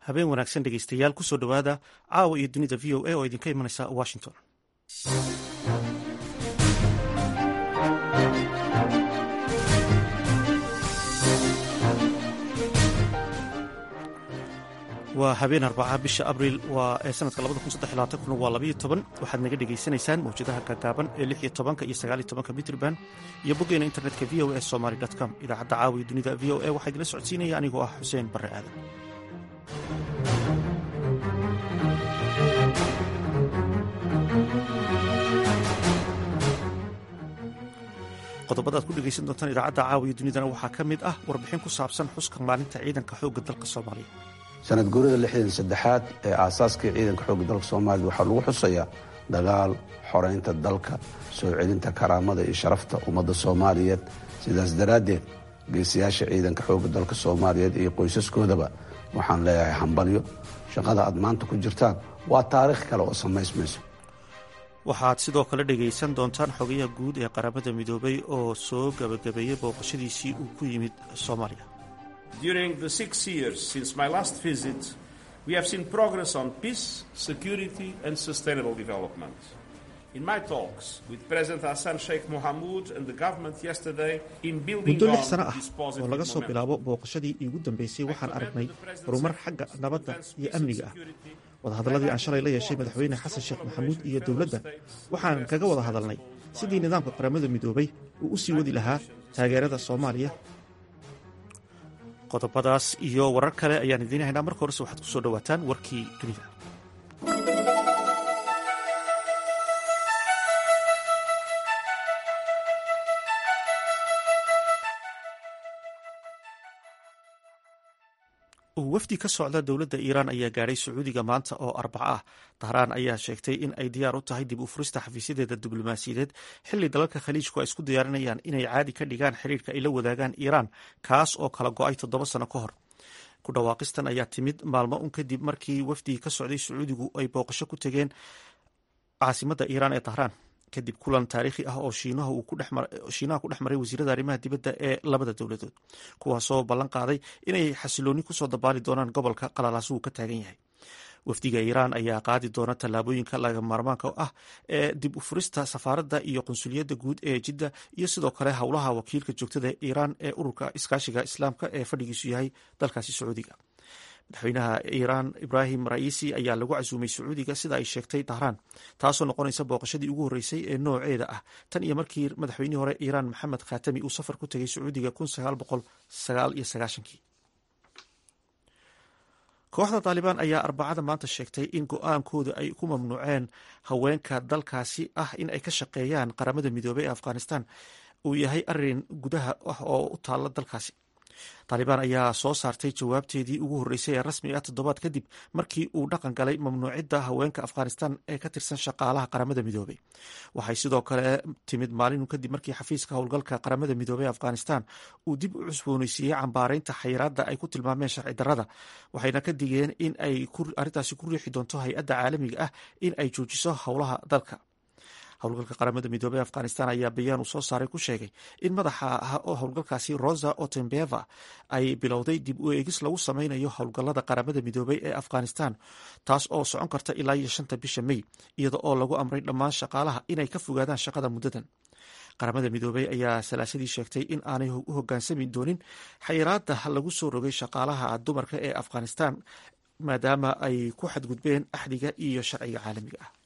habeen wanaagsan dhegeystayaal kusoo dhowaada caawa iyo dunida v o a oo idinka imanaysa washington waa habeen arbaca bisha abriil waa ee sanadka kuna waa labayo toban waxaad naga dhegaysanaysaan mawjadaha gaagaaban ee lix iyo tobanka iyo sagaal iyo tobanka mitrband iyo boggeena internetka v o a somaly com idaacadda caawa iyo dunida v o a waxaa idinla socodsiinaya anigoo ah xuseen barre aadan qodobada ad ku dhegaysan doontaan idaacadda caawa iyo dunidana waxaa ka mid ah warbixin ku saabsan xuska maalinta ciidanka xoogga dalka soomaaliya sanad guurida lixdan saddexaad ee aasaaskii ciidanka xoogga dalka soomaaliya waxaa lagu xusayaa dagaal xoraynta dalka soo celinta karaamada iyo sharafta ummadda soomaaliyeed sidaas daraaddeed geesiyaasha ciidanka xoogga dalka soomaaliyeed iyo qoysaskoodaba waxaan leeyahay hambalyo shaqada aad maanta ku jirtaan waa taariikh kale oo samaysmayso waxaad sidoo kale dhegaysan doontaan xogayaha guud ee qaramada midoobay oo soo gabagabeeyey booqashadiisii uu ku yimid soomaaliya During the six years since my last visit, we have seen progress on peace, security, and sustainable development. In my talks with President Hassan Sheikh Mohamud and the government yesterday, in building muddo lix on sano ah this oo positive laga soo momentum. bilaabo booqashadii iigu dambeysay waxaan aragnay horumar xagga nabadda iyo amniga ah wadahadalladii aan shalay la yeeshay madaxweyne xasan sheekh maxamuud iyo dowladda waxaan kaga wada hadalnay sidii nidaamka qaramada midoobay uu u sii wadi lahaa taageerada soomaaliya qodobadaas iyo warar kale ayaan idiin haynaa marka horese waxaad ku soo dhowaataan warkii dunida wafdi ka socda dowladda iiraan ayaa gaadhay sacuudiga maanta oo arbaco ah dahraan ayaa sheegtay in ay diyaar u tahay dib u furista xafiisyadeeda diblomaasiyadeed xilli dalalka khaliijku ay isku diyaarinayaan inay caadi ka dhigaan xiriirka ay la wadaagaan iiraan kaas oo kala go-ay toddoba sano ka hor ku dhawaaqistan ayaa timid maalmo un kadib markii wafdigii ka socday sacuudigu ay booqasho ku tegeen caasimadda iiraan ee dahraan kadib kulan taariikhi ah oo shiinaha ku dhex maray wasiirada arrimaha dibadda ee labada dowladood kuwaasoo ballan qaaday inay xasilooni kusoo dabaali doonaan gobolka qalalaasuhu ka taagan yahay wafdiga iiraan ayaa qaadi doona tallaabooyinka laga maarmaanka ah ee dib u furista safaaradda iyo qunsuliyadda guud ee jidda iyo sidoo kale howlaha wakiilka joogtada iiraan ee ururka iskaashiga islaamka ee fadhigiisu yahay dalkaasi sacuudiga madaxweynaha iiraan ibrahim ra'iisi ayaa lagu casuumay sacuudiga sida ay sheegtay dahraan taasoo noqonaysa booqashadii ugu horreysay ee nooceeda ah tan iyo markii madaxweynihii hore iiraan maxamed khatami uu safar ku tegay sacuudiga kooxda taalibaan ayaa arbacada maanta sheegtay in go-aankooda ay ku mamnuuceen haweenka dalkaasi ah in ay ka shaqeeyaan qaramada midoobey ee afghanistan uu yahay arin gudaha ah oo u taalla dalkaasi taalibaan ayaa soo saartay jawaabteedii ugu horreysay ee rasmiga ah toddobaad kadib markii uu dhaqan galay mamnuucidda haweenka afghanistan ee ka tirsan shaqaalaha qaramada midoobey waxay sidoo kale timid maalinu kadib markii xafiiska howlgalka qaramada midoobey ee afghanistan uu dib u cusbooneysiiyey cambaaraynta xayiraadda ay ku tilmaameen sharci darrada waxayna ka digeen in ay arrintaasi ku riixi doonto hay-adda caalamiga ah in ay joojiso howlaha dalka howlgalka qaramada midoobey ee afghanistan ayaa bayaan uu soo saaray ku sheegay in madaxa howlgalkaasi rosa otembeva ay bilowday dib u eegis lagu sameynayo howlgalada qaramada midoobey ee afghanistan taas oo socon karta ilaa iyo shanta bisha mey iyada oo lagu amray dhammaan shaqaalaha inay ka fogaadaan shaqada muddadan qaramada midoobey ayaa salaasadii sheegtay in aanay u hogaansami doonin xayiraada lagu soo rogay shaqaalaha dumarka ee afghanistan maadaama ay ku xadgudbeen axdiga iyo sharciga caalamiga ah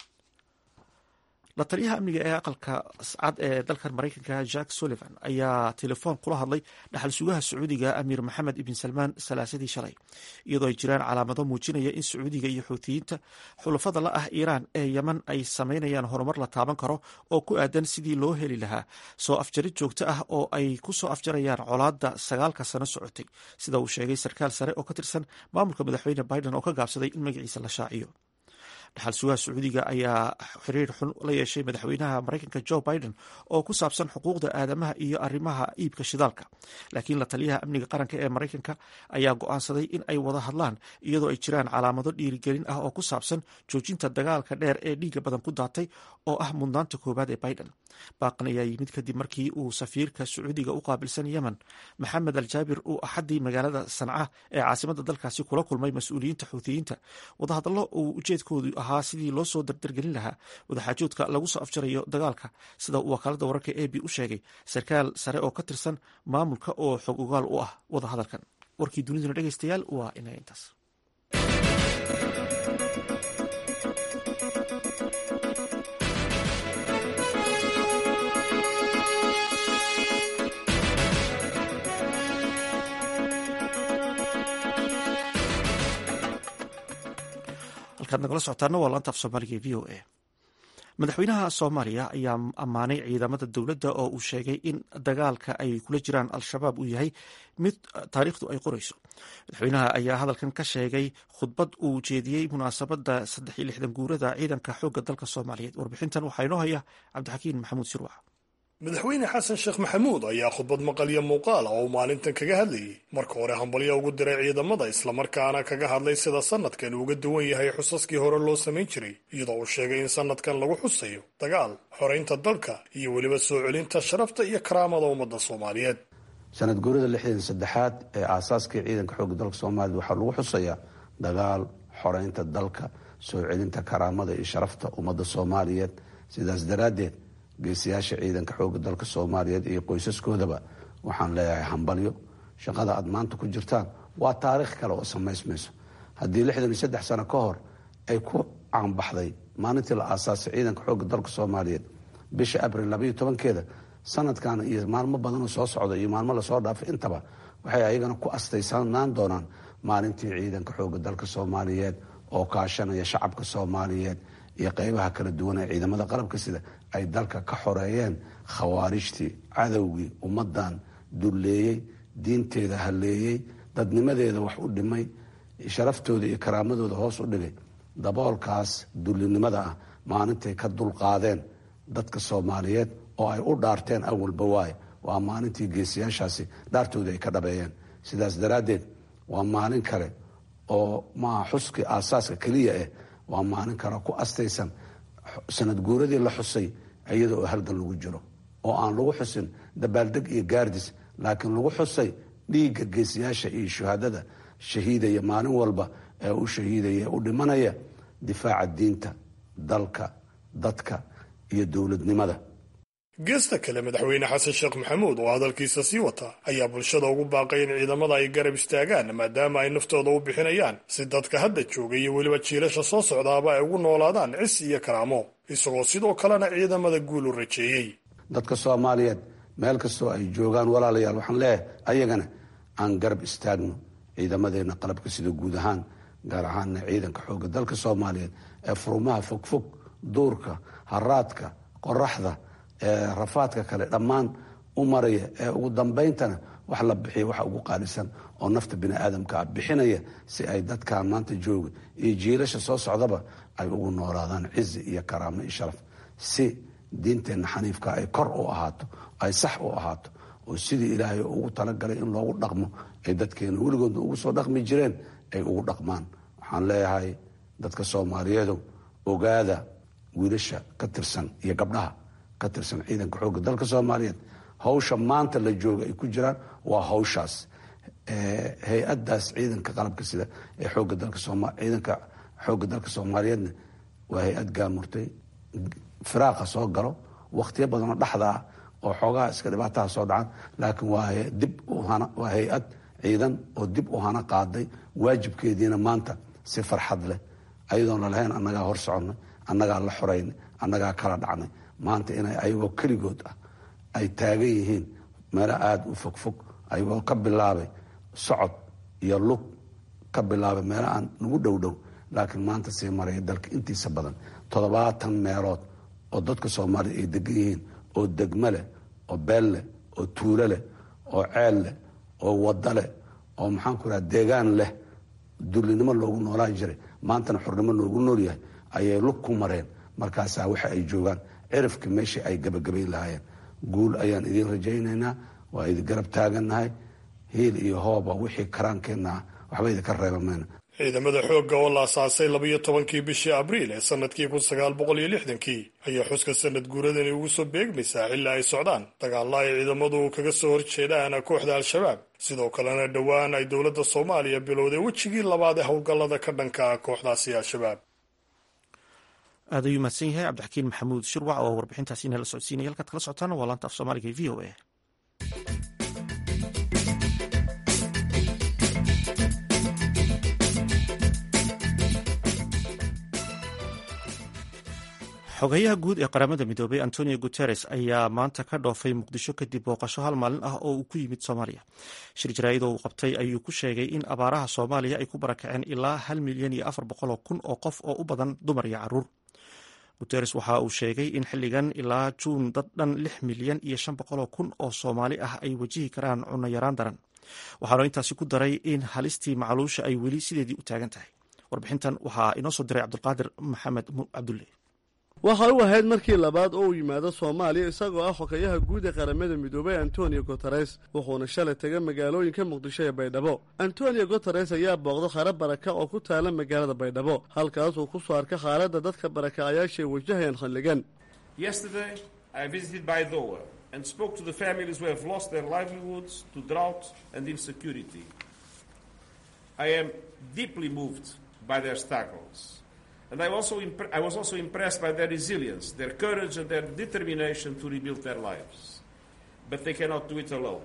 la taliyaha amniga ee aqalka cad ee dalkan maraykanka jack sullivan ayaa telefoon kula hadlay dhaxal sugaha sacuudiga amiir maxamed ibn salmaan salaasadii shalay iyadoo ay jiraan calaamado muujinaya in sacuudiga iyo xuutiyiinta xulafada la ah iiraan ee yeman ay sameynayaan horumar la taaban karo oo ku aadan sidii loo heli lahaa soo afjarid joogto ah oo ay ku soo afjarayaan colaadda sagaalka sano socotay sida uu sheegay sarkaal sare oo ka tirsan maamulka madaxweyne biden oo ka gaabsaday in magaciisa la shaaciyo dhaxal sugaha sacuudiga ayaa xiriir xun la yeeshay madaxweynaha maraykanka jo biden oo ku saabsan xuquuqda aadamaha iyo arrimaha iibka shidaalka laakiin la taliyaha amniga qaranka ee maraykanka ayaa go'aansaday in ay wada hadlaan iyadoo ay jiraan calaamado dhiirigelin ah oo ku saabsan joojinta dagaalka dheer ee dhiiga badan ku daatay oo ah mudnaanta koowaad ee biden baaqan ayaa yimid kadib markii uu safiirka sacuudiga u qaabilsan yemen maxamed aljaabir uu axaddii magaalada sanca ee caasimada dalkaasi kula kulmay mas-uuliyiinta xuutiyiinta wadahadallo uu ujeedkoodu ahaa sidii loo soo dardargelin lahaa wadaxaajoodka lagu soo afjarayo dagaalka sida uu wakaalada wararka a b u sheegay sarkaal sare oo ka tirsan maamulka oo xog ogaal u ah wadahadalkan warkii duniduna dhegeystayaal waa ina intaas halkaad nagala socotaana waa laanta af soomaaliga e v o a madaxweynaha soomaaliya ayaa ammaanay ciidamada dowladda oo uu sheegay in dagaalka ay kula jiraan al-shabaab uu yahay mid taariikhdu ay qorayso madaxweynaha ayaa hadalkan ka sheegay khudbad uu jeediyey munaasabadda saddex iyo lixdan guurada ciidanka xoogga dalka soomaaliyeed warbixintan waxaa inoo haya cabdixakiin maxamuud sirwac madaxweyne xasan sheekh maxamuud ayaa khudbad maqal iyo muuqaal ah oo uu maalintan kaga hadlayay marka hore hambalyo ugu diray ciidamada islamarkaana kaga hadlay sida sanadkan uga duwan yahay xusaskii hore loo samayn jiray iyadoo uu sheegay in sanadkan lagu xusayo dagaal xoraynta dalka iyo weliba soo celinta sharafta iyo karaamada ummadda soomaaliyeed sanad guurida lixdan saddexaad ee aasaaskii ciidanka xoogga dalka soomaaliyed waxaa lagu xusayaa dagaal xoraynta dalka soo celinta karaamada iyo sharafta ummadda soomaaliyeed sidaas daraaddeed geesiyaasha ciidanka xoogga dalka soomaaliyeed iyo qoysaskoodaba waxaan leeyahay hambalyo shaqada aad maanta ku jirtaan waa taariikh kale oo samaysmayso haddii lixdan iyo saddex sano ka hor ay ku caanbaxday maalintii la aasaasay ciidanka xoogga dalka soomaaliyeed bisha abril labayo tobankeeda sanadkan iyo maalmo badanoo soo socda iyo maalmo lasoo dhaafay intaba waxay ayagana ku astaysanaan doonaan maalintii ciidanka xoogga dalka soomaaliyeed oo kaashanaya shacabka soomaaliyeed iyo qeybaha kala duwan ee ciidamada qalabka sida ay dalka ka xoreeyeen khawaarijtii cadowgii ummadan dulleeyey diinteeda halleeyey dadnimadeeda wax u dhimay sharaftooda iyo karaamadooda hoos u dhigay daboolkaas dullinimada ah maalintay ka dulqaadeen dadka soomaaliyeed oo ay u dhaarteen awalba waaye waa maalintii geesiyaashaasi dhaartoodii ay ka dhabeeyeen sidaas daraaddeed waa maalin kale oo maaha xuskii aasaaska keliya eh waa maalin kale ku astaysan sanad guuradii la xusay iyada oo halgan lagu jiro oo aan lagu xusin dabaaldeg iyo gaardis laakiin lagu xusay dhiigga geesiyaasha iyo shuhaadada shahiidaya maalin walba ee u shahiidaya ee u dhimanaya difaaca diinta dalka dadka iyo dowladnimada geesta kale madaxweyne xasan sheekh maxamuud oo hadalkiisa sii wata ayaa bulshada ugu baaqay in ciidamada ay garab istaagaan maadaama ay naftooda u bixinayaan si dadka hadda jooga iyo weliba jiilasha soo socdaaba ay ugu noolaadaan cis iyo karaamo isagoo sidoo kalena ciidamada guul u rajeeyey dadka soomaaliyeed meel kastoo ay joogaan walaalayaal waxaan leeyahay ayagana aan garab istaagno ciidamadeenna qalabka sida guud ahaan gaar ahaana ciidanka xoogga dalka soomaaliyeed ee furumaha fogfog duurka haraadka qoraxda ee rafaadka kale dhammaan u maraya ee ugu dambayntana wax la bixiya waxa ugu qaalisan oo nafta bini aadamka ah bixinaya si ay dadkan maanta jooga iyo jiilasha soo socdaba ay ugu noolaadaan cizi iyo karaamo iyo sharaf si diinteenna xaniifka ay kor u ahaato ay sax u ahaato oo sidii ilaahay ugu talagalay in loogu dhaqmo ay dadkeena weligoodna ugu soo dhaqmi jireen ay ugu dhaqmaan waxaan leeyahay dadka soomaaliyeedow ogaada wiilasha ka tirsan iyo gabdhaha ka tirsan ciidanka xoogga dalka soomaaliyeed hawsha maanta la jooga ay ku jiraan waa hawshaas hay-adaas ciidanka qalabka sida ee xooga dalka sooma ciidanka xoogga dalka soomaaliyeedna waa hay-ad gaamurtay firaaqa soo galo wakhtiyo badanoo dhexda ah oo xoogaha iska dhibaataha soo dhacaan laakiin waa dib waa hay-ad ciidan oo dib u hana qaaday waajibkeediina maanta si farxad leh ayadoon lalahayn annagaa hor soconnay annagaa la xoraynay annagaa kala dhacnay maanta inay ayagoo keligood ah ay taagan yihiin meelo aada u fogfog ayagoo ka bilaabay socod iyo lug ka bilaabay meelo aan nagu dhow dhow laakiin maanta sii maraya dalka intiisa badan toddobaatan meelood oo dadka soomaaliya ay degan yihiin oo degmo leh oo beel leh oo tuulo leh oo ceel leh oo waddo leh oo maxaanku raha deegaan leh dullinimo loogu noolaan jiray maantana xornimo loogu nool yahay ayay lug ku mareen markaasaa waxa ay joogaan cirifka meeshii ay gabagabayn lahaayeen guul ayaan idiin rajaynaynaa waa idin garab taagannahay hiil iyo hooba wixii karaankeenna ah waxba idinka reebamayna ciidamada xoogga oo la asaasay labayo tobankii bishii abriil ee sanadkii kun sagaal boqol iyo lixdankii ayaa xuska sanad guuradani ugu soo beegmaysaa xilli ay socdaan dagaalla ay ciidamadu kaga soo horjeedaan kooxda al-shabaab sidoo kalena dhowaan ay dowladda soomaaliya bilowday wejigii labaad ee howlgallada ka dhanka ah kooxdaasi al-shabaab aad ayuu mahadsan yahay cabdixakiin maxamuud shirwac oo warbixintaasi inala socodsiinaya halkaad kala socotaana waa laanta af soomaaliga v o a xogeyaha guud ee qaramada midoobay antonio guteres ayaa maanta ka dhoofay muqdisho kadib booqasho hal maalin ah oo uu ku yimid soomaaliya shir jaraa'id oo uu qabtay ayuu ku sheegay in abaaraha soomaaliya ay ku barakaceen ilaa hal milyan iyo afar boqol oo kun oo qof oo u badan dumar iyo caruur guteres waxa uu sheegay in xilligan ilaa juun dad dhan lix milyan iyo shan boqol oo kun oo soomaali ah ay wajihi karaan cunno yaraan daran waxaanu intaasi ku daray in halistii macluusha ay weli sideedii u taagan tahay warbixintan waxaa inoo soo diray cabdulqaadir maxamed cabdulle waxa u ahayd markii labaad oo uu yimaado soomaaliya isagoo ah xogeyaha guud ee qaramada midoobay antonio guteres wuxuuna shalay tegay magaalooyinka muqdisho ee baydhabo antonio guteres ayaa booqda khare baraka oo ku taala magaalada baydhabo halkaasuu ku soo arka xaaladda dadka barakacayaasha ay wajahayaan xilligan and spoke to the families who have lost their livelihoods to drought and insecurity. I am deeply moved by their struggles. And I, also I was also impressed by their resilience, their courage, and their determination to rebuild their lives. But they cannot do it alone.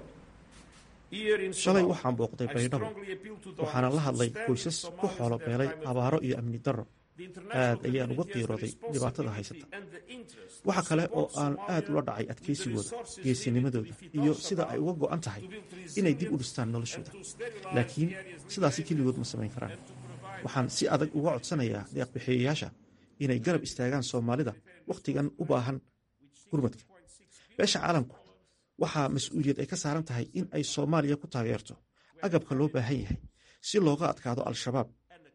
shalay waxaan booqday baydhabo waxaana la hadlay qoysas ku xoolo beelay abaaro iyo amni darro aad ayaan uga qiirooday dhibaatada haysata waxa kale oo aan aad ula dhacay adkaysigooda geesinimadooda iyo sida ay uga go'an tahay inay dib u dhistaan noloshooda laakiin sidaasi keligood ma samayn karaan waxaan si adag uga codsanayaa deeqbixiyayaasha inay garab istaagaan soomaalida wakhtigan u baahan gurmadka beesha caalamku waxaa mas-uuliyad ay ka saaran tahay in ay soomaaliya ku taageerto agabka loo baahan yahay si looga adkaado al-shabaab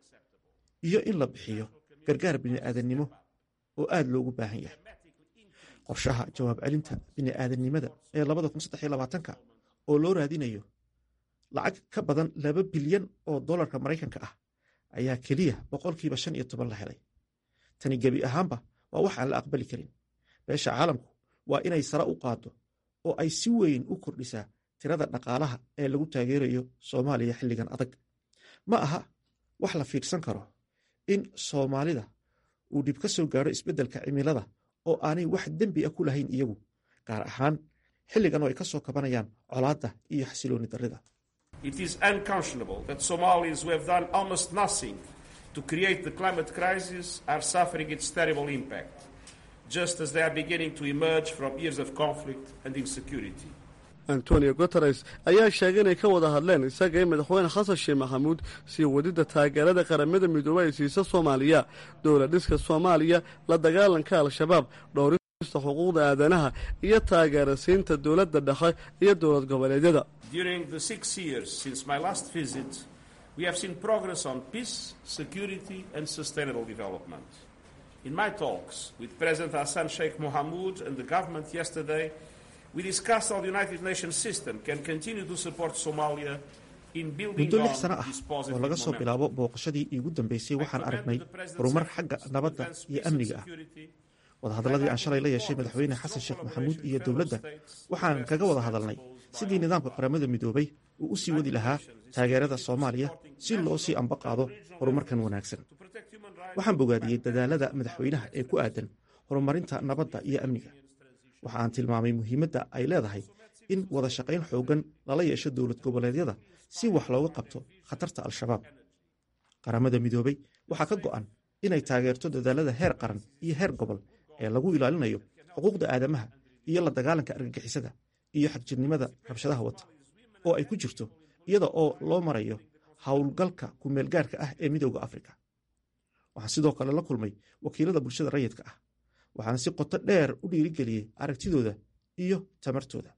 iyo in la bixiyo gargaar bini'aadannimo oo aad loogu baahan yahay qorshaha jawaab celinta bini'aadannimada ee labada kun saddex iyo labaatanka oo loo raadinayo lacag ka badan laba bilyan oo dollarka maraykanka ah ayaa keliya boqolkiiba shan iyo toban la helay tani gebi ahaanba waa wax aan la aqbali karin beesha caalamku waa inay sare u qaaddo oo ay si weyn u kordhisaa tirada dhaqaalaha ee lagu taageerayo soomaaliya xilligan adag ma aha wax la fiirsan karo in soomaalida uu dhib ka soo gaadho isbeddelka cimilada oo aanay wax dembi a ku lahayn iyagu gaar ahaan xilligan oo ay ka soo kabanayaan colaadda iyo xasilooni darrida It is unconscionable that Somalis who have done almost nothing to create the climate crisis are suffering its terrible impact, just as they are beginning to emerge from years of conflict and insecurity. antonio guteres ayaa sheegay inay ka wada hadleen isaga in madaxweyne xasan sheekh maxamuud sii wadidda taageerada qaramada midoobey ay siisa soomaaliya dowla dhiska soomaaliya la dagaalanka al-shabaab dhowrista xuquuqda aadanaha iyo taageera siinta dowladda dhexe iyo dowlad goboleedyada During the six years since my last visit, we have seen progress on peace, security, and sustainable development. In my talks with President Hassan Sheikh Mohamud and the government yesterday, we discussed how the United Nations system can continue to support Somalia in building muddo on lix sano ah this oo positive laga soo momentum. bilaabo booqashadii iigu dambeysay waxaan aragnay horumar xagga nabadda iyo amniga ah wadahadalladii aan shalay la yeeshay madaxweyne xasan sheekh maxamuud iyo dowladda waxaan kaga wada hadalnay sidii nidaamka qaramada midoobay uu u sii wadi lahaa taageerada soomaaliya si loo sii amba qaado horumarkan wanaagsan waxaan bogaadiyey dadaalada madaxweynaha ee ku aadan horumarinta nabadda iyo amniga waxa aan tilmaamay muhiimadda ay leedahay in wada shaqayn xooggan lala yeesho dowlad goboleedyada si wax looga qabto khatarta al-shabaab qaramada midoobay waxaa ka go'an inay taageerto dadaalada heer qaran iyo heer gobol ee lagu ilaalinayo xuquuqda aadamaha iyo la dagaalanka argagixisada iyo xagjirnimada rabshadaha wata oo ay ku jirto iyada oo loo marayo howlgalka kumeelgaarka ah ee midowda afrika waxaan sidoo kale la kulmay wakiilada bulshada rayidka ah waxaana si qoto dheer u dhiirigeliyey aragtidooda iyo tamartooda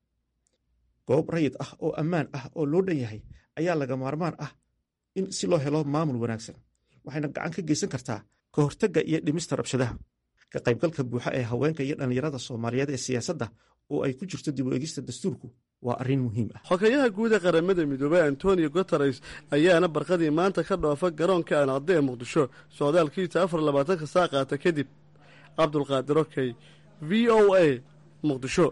goob rayid ah oo ammaan ah oo loo dhan yahay ayaa laga maarmaan ah in si loo helo maamul wanaagsan waxayna gacan ka geysan kartaa ka hortagga iyo dhimista rabshadaha ka qaybgalka buuxa ee haweenka iyo dhallinyarada soomaaliyeed ee siyaasadda oo ay ku jirto dib u eegista dastuurku waa arrin muhiim ah xogayaha guud ee qaramada midoobey antonio guteres ayaana barqadii maanta ka dhoofa garoonka aanaqda ee muqdisho socdaalkiisa afar labaatanka saa qaata kadib cabdulqaadir okey v o a muqdisho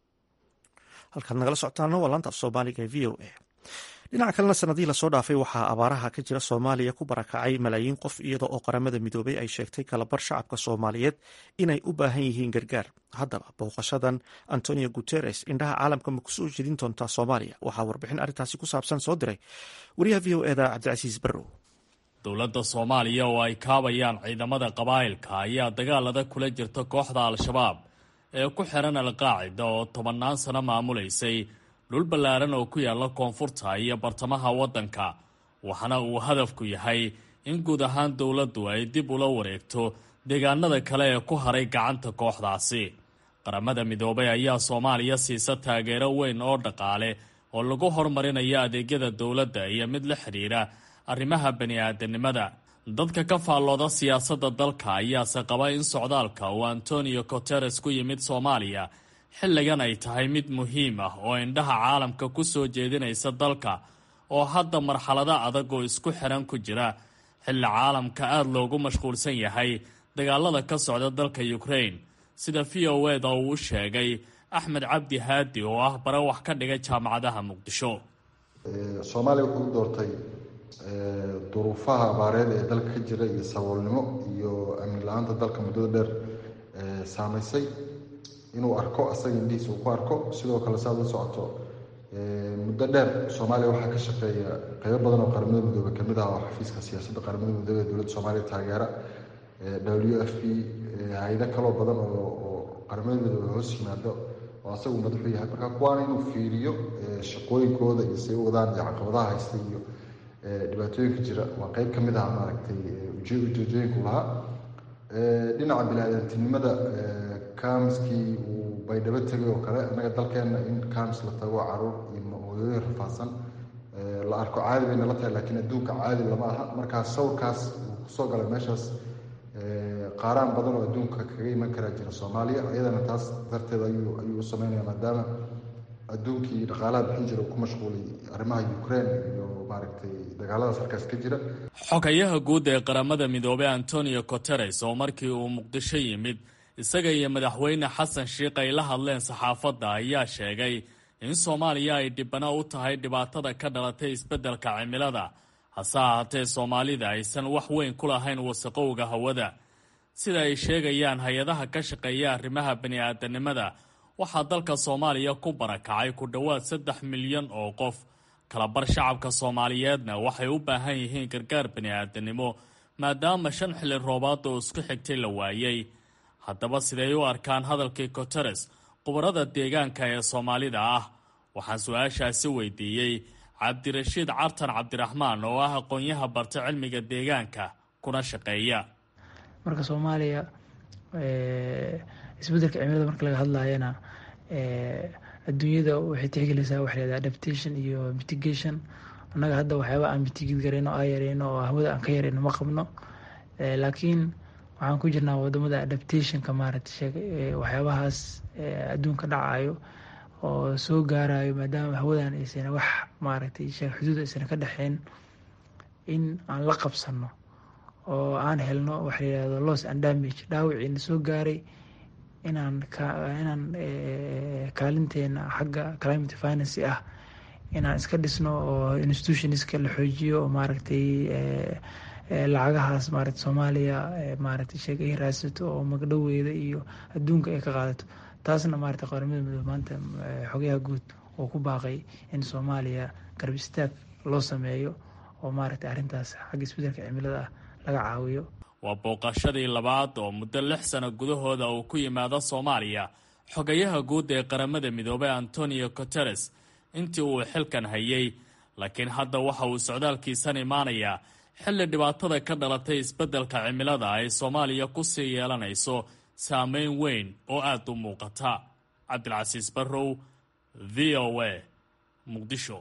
halkaad nagala socotaana waa laanta af soomaaliga ee v o a dhinaca kalena sanadihii lasoo dhaafay waxaa abaaraha ka jira soomaaliya ku barakacay malaayiin qof iyada oo qaramada midoobey ay sheegtay kalabar shacabka soomaaliyeed inay u baahan yihiin gargaar haddaba booqashadan antonio guteres indhaha caalamka ma kusoo jedin doontaa soomaaliya waxaa warbixin arrintaasi ku saabsan soo diray wariyaha v o eda cabdicasiis barrow dowladda soomaaliya oo ay kaabayaan ciidamada qabaa'ilka ayaa dagaalada kula jirta kooxda al-shabaab ee ku xiran alqaacida oo tobannaan sano maamulaysay dhul ballaaran oo ku yaalla koonfurta iyo bartamaha waddanka waxaana uu hadafku yahay in guud ahaan dowladdu ay dib ula wareegto deegaanada kale ee ku haray gacanta kooxdaasi qaramada midoobay ayaa soomaaliya siisa taageero weyn oo dhaqaale oo lagu horumarinayo adeegyada dowladda iyo mid la xidhiira arrimaha bani-aadanimada dadka ka faallooda siyaasadda dalka ayaase qaba in socdaalka uu antonio guteres ku yimid soomaaliya xilligan ay tahay mid muhiim ah oo indhaha caalamka ku soo jeedinaysa dalka oo hadda marxalado adag oo isku xiran ku jira xilli caalamka aada loogu mashquulsan yahay dagaalada ka socda dalka ukraine sida v o eda uu u sheegay axmed cabdi haadi oo ah bare wax ka dhigay jaamacadaha muqdisho soomaaliya wuxuu u doortay duruufaha abaareed ee dalka ka jira iyo saboolnimo iyo amni la-aanta dalka muddada dheer saamaysay inuu arko asaga indhihiisa uu ku arko sidoo kale saad la socoto muddo dheer soomaaliya waxaa ka shaqeeya qeybo badan oo qaramada midoobe kamid ah oo xafiiska siyaasadda qaramada midoobe ee dowladda soomaaliya taageera w f p hay-ado kaloo badan oo qaramada midoobe hoos yimaado oo asagu madaxu yahay marka kuwaana inuu fiiriyo shaqooyinkooda iyo say u wadaan iyo caqabadaha haysta iyo dhibaatooyinka jira waa qeyb kamid ah maaragtay ujeedooyinku lahaa dhinaca bini-aadantinimada kamskii uu baydhabo tegay oo kale annaga dalkeenna in kams la tago caruur iyo hooyooyin rafaadsan la arko caadi bayna la tahay laakiin adduunka caadi lama aha markaa sawirkaas uu kusoo galay meeshaas qaaraan badan oo adduunka kaga iman karaa jira soomaaliya iyadana taas darteed ayuu ayuu u sameynaya maadaama adduunkii dhaqaalaha bixin jira uu ku mashquulay arrimaha ukraine iyo maaragtay dagaaladaas halkaas ka jira xogayaha guud ee qaramada midoobey antonio guteres oo markii uu muqdisho yimid isaga iyo madaxweyne xasan sheikh ay la hadleen saxaafadda ayaa sheegay in soomaaliya ay dhibano u tahay dhibaatada ka dhalatay isbeddelka cimilada hase ahaatee soomaalida aysan wax weyn ku lahayn wasaqowga hawada sida ay sheegayaan hay-adaha ka shaqeeya arrimaha bani-aadanimada waxaa dalka soomaaliya ku barakacay ku dhowaad saddex milyan oo qof kalabar shacabka soomaaliyeedna waxay u baahan yihiin gargaar bani-aadanimo maadaama shan xilli roobaad oo isku xigtay la waayey haddaba siday u arkaan hadalkii guteres khubarada deegaanka ee soomaalida ah waxaan su-aashaasi weydiiyey cabdirashiid cartan cabdiraxmaan oo ah aqoonyaha barta cilmiga deegaanka kuna shaqeeya marka soomaaliya isbeddelka cimilada marka laga hadlayana adduunyada waxay tixgelaysaa waxa lahada adaptation iyo mitigation annaga hadda waxyaaba aan mitigid garayno aa yareyno oo hawada aan ka yareyno ma qabno laakiin waxaan ku jirnaa wadamada adaptationka maaragtay waxyaabahaas adduunka dhacayo oo soo gaarayo maadaama hawadan aysan wax maaragtay xuduud aysan ka dhexeyn in aan la qabsano oo aan helno waxa layihahdo loss and damage dhaawiciina soo gaaray inaan inaan kaalinteena xagga climate finance ah inaan iska dhisno oo institutionska la xoojiyo oo maaragtay lacagahaas maaragtay soomaaliya maaragtay sheeg ay raadsato oo magdhoweeda iyo adduunka ay ka qaadato taasna maaragtay qaramada midoobe maanta xogayaha guud oo ku baaqay in soomaaliya garab istaag loo sameeyo oo maaragtay arrintaas xagga isbeddelka cimilada ah laga caawiyo waa booqashadii labaad oo muddo lix sano gudahooda uu ku yimaado soomaaliya xogayaha guud ee qaramada midoobey antonio guteres intii uu xilkan hayay laakiin hadda waxa uu socdaalkiisan imaanayaa xilli dhibaatada ka dhalatay isbeddelka cimilada ay soomaaliya ku sii yeelanayso saameyn weyn oo aada u muuqata cabdilcasiis barrow v o a muqdisho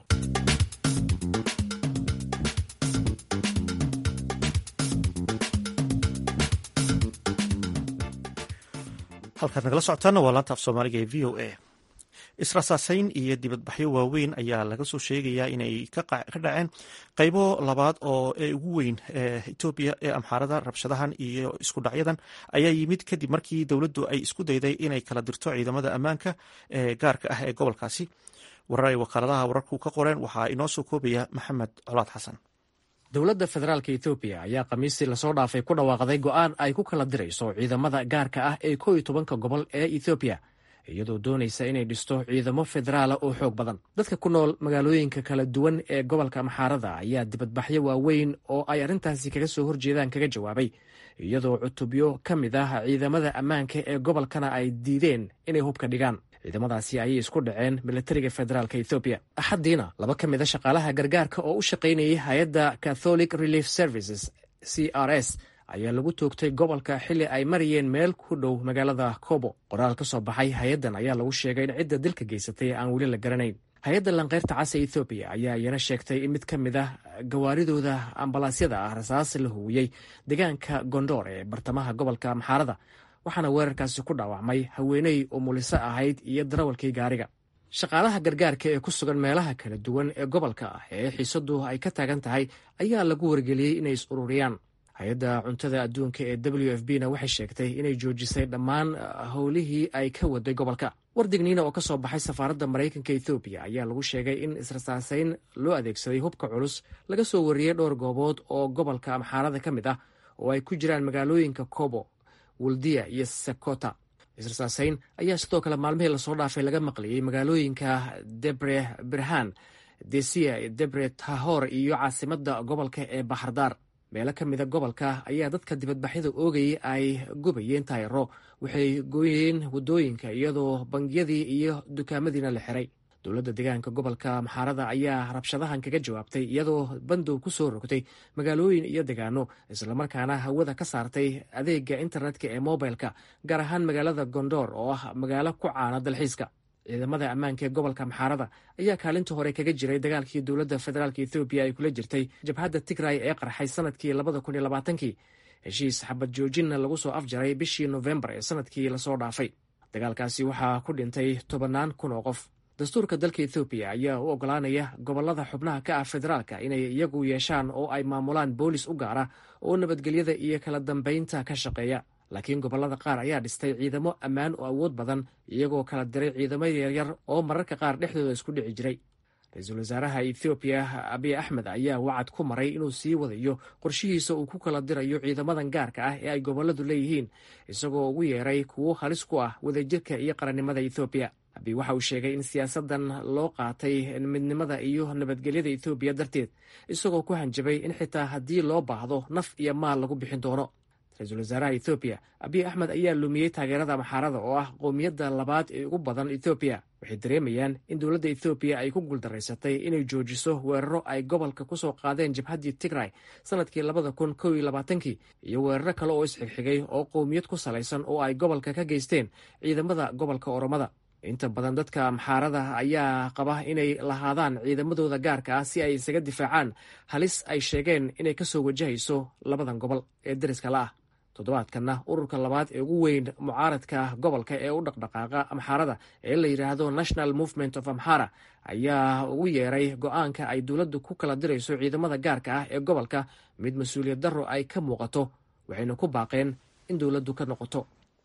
halkaad nagala socotaana waa laanta af soomaaliga ee v o a israsaasayn iyo dibadbaxyo waaweyn ayaa laga soo sheegayaa inay ka dhaceen qaybo labaad oo ee ugu weyn ee etoobiya ee amxaarada rabshadahan iyo isku dhacyadan ayaa yimid kadib markii dowladdu ay isku dayday inay kala dirto ciidamada ammaanka ee gaarka ah ee gobolkaasi warar ay wakaaladaha wararku ka qoreen waxaa inoo soo koobaya maxamed colaad xasan dowladda federaalka etoobiya ayaa khamiistii lasoo dhaafay ku dhawaaqday go'aan ay ku kala dirayso ciidamada gaarka ah ee koo iyo tobanka gobol ee ethoobiya iyadoo doonaysa inay dhisto ciidamo federaala oo xoog badan dadka ku nool magaalooyinka kala duwan ee gobolka maxaarada ayaa dibadbaxyo waaweyn oo ay arrintaasi kaga soo horjeedaan kaga jawaabay iyadoo cutubyo ka mid ah ciidamada ammaanka ee gobolkana ay diideen inay hubka dhigaan ciidamadaasi ayay isku dhaceen milatariga federaalka ethoobiya axaddiina laba ka mid a shaqaalaha gargaarka oo u shaqaynayay hay-adda catholic relief services c r s ayaa lagu toogtay gobolka xilli ay marayeen meel ku dhow magaalada kobo qoraal ka soo baxay hay-addan ayaa lagu sheegay in cidda dilka geysatay aan weli la garanayn hay-adda lanqeyrta cas ee ethoobiya ayaa iyana sheegtay in mid ka mid ah gawaaridooda ambalaasyada ah rasaas la huwiyey deegaanka gondoor ee bartamaha gobolka maxaarada waxaana weerarkaasi ku dhaawacmay haweeney umuliso ahayd iyo darawalkii gaariga shaqaalaha gargaarka ee ku sugan meelaha kala duwan ee gobolka ah ee xiisadu ay ka taagan tahay ayaa lagu wargeliyey inay is ururiyaan hay-adda cuntada adduunka ee w f b na waxay sheegtay inay joojisay dhammaan howlihii ay ka waday gobolka wardigniina oo ka soo baxay safaaradda maraykanka ethoobiya ayaa lagu sheegay in israsaasayn loo adeegsaday hubka culus laga soo wariyey dhowr goobood oo gobolka amxaarada ka mid ah oo ay ku jiraan magaalooyinka kobo waldiya iyo sakota israsaasayn ayaa sidoo kale maalmihii lasoo dhaafay laga maqliyey magaalooyinka debre birhan desiya debre tahor iyo caasimadda gobolka ee baxardaar meelo ka mida gobolka ayaa dadka dibadbaxyada oogayay ay gubayeen taayaro waxay gooyeen waddooyinka iyadoo bangiyadii iyo dukaamadiina la xiray dowladda deegaanka gobolka maxaarada ayaa rabshadahan kaga jawaabtay iyadoo bandow ku soo rogtay magaalooyin iyo degaano islamarkaana hawada ka saartay adeega internetka ee mobilka gaar ahaan magaalada gondoor oo ah magaalo ku caana dalxiiska ciidamada ammaanka ee gobolka maxaarada ayaa kaalinta hore kaga jiray dagaalkii dowladda federaalk ethoobiya ay kula jirtay jabhadda tigray ee qarxay sanadkii labada kun iyo labaatankii heshiis xabad joojinna lagu soo afjaray bishii nofembar ee sanadkii lasoo dhaafay dagaalkaasi waxaa ku dhintay tobannaan kun oo qof dastuurka dalka ethoobiya ayaa u ogolaanaya gobolada xubnaha ka ah federaalka inay iyagu yeeshaan oo ay maamulaan boolis u gaara oo nabadgelyada iyo kala dambaynta ka shaqeeya laakiin gobolada qaar ayaa dhistay ciidamo ammaan oo awood badan iyagoo kala diray ciidamo yaryar oo mararka qaar dhexdooda isku dhici jiray ra-iisul wasaaraha ethoobiya abiy axmed ayaa wacad ku maray inuu sii wadayo qorshihiisa uu ku kala dirayo ciidamadan gaarka ah ee ay goboladu leeyihiin isagoo ugu yeeray kuwo halis ku ah wadajirka iyo qarannimada ethoobiya abiy waxa uu sheegay in siyaasadan loo qaatay midnimada iyo nabadgelyada ethoobiya darteed isagoo ku hanjabay in xitaa haddii loo baahdo naf iyo maal lagu bixin doono ra-iisul wasaaraha ethoobiya abiy axmed ayaa lumiyey taageerada maxaarada oo ah qowmiyadda labaad ee ugu badan ethoobiya waxay dareemayaan in dowladda ethoobiya ay ku guuldaraysatay inay joojiso weeraro ay gobolka ku soo qaadeen jabhaddii tigray sanadkii labada kun kow iyo labaatankii iyo weeraro kale oo isxigxigay oo qowmiyad ku salaysan oo ay gobolka ka geysteen ciidamada gobolka oromada inta badan dadka maxaarada ayaa qaba inay lahaadaan ciidamadooda gaarka ah si ay isaga difaacaan halis ay sheegeen inay kasoo wajahayso labadan gobol ee deriska la ah toddobaadkanna ururka labaad ee ugu weyn mucaaradka gobolka ee u dhaqdhaqaaqa amxaarada ee la yidhaahdo national movement of amxara ayaa ugu yeeray go-aanka ay dowladdu ku kala dirayso ciidamada gaarka ah ee gobolka mid mas-uuliyad darro ay ka muuqato waxayna ku baaqeen in dowladdu ka noqoto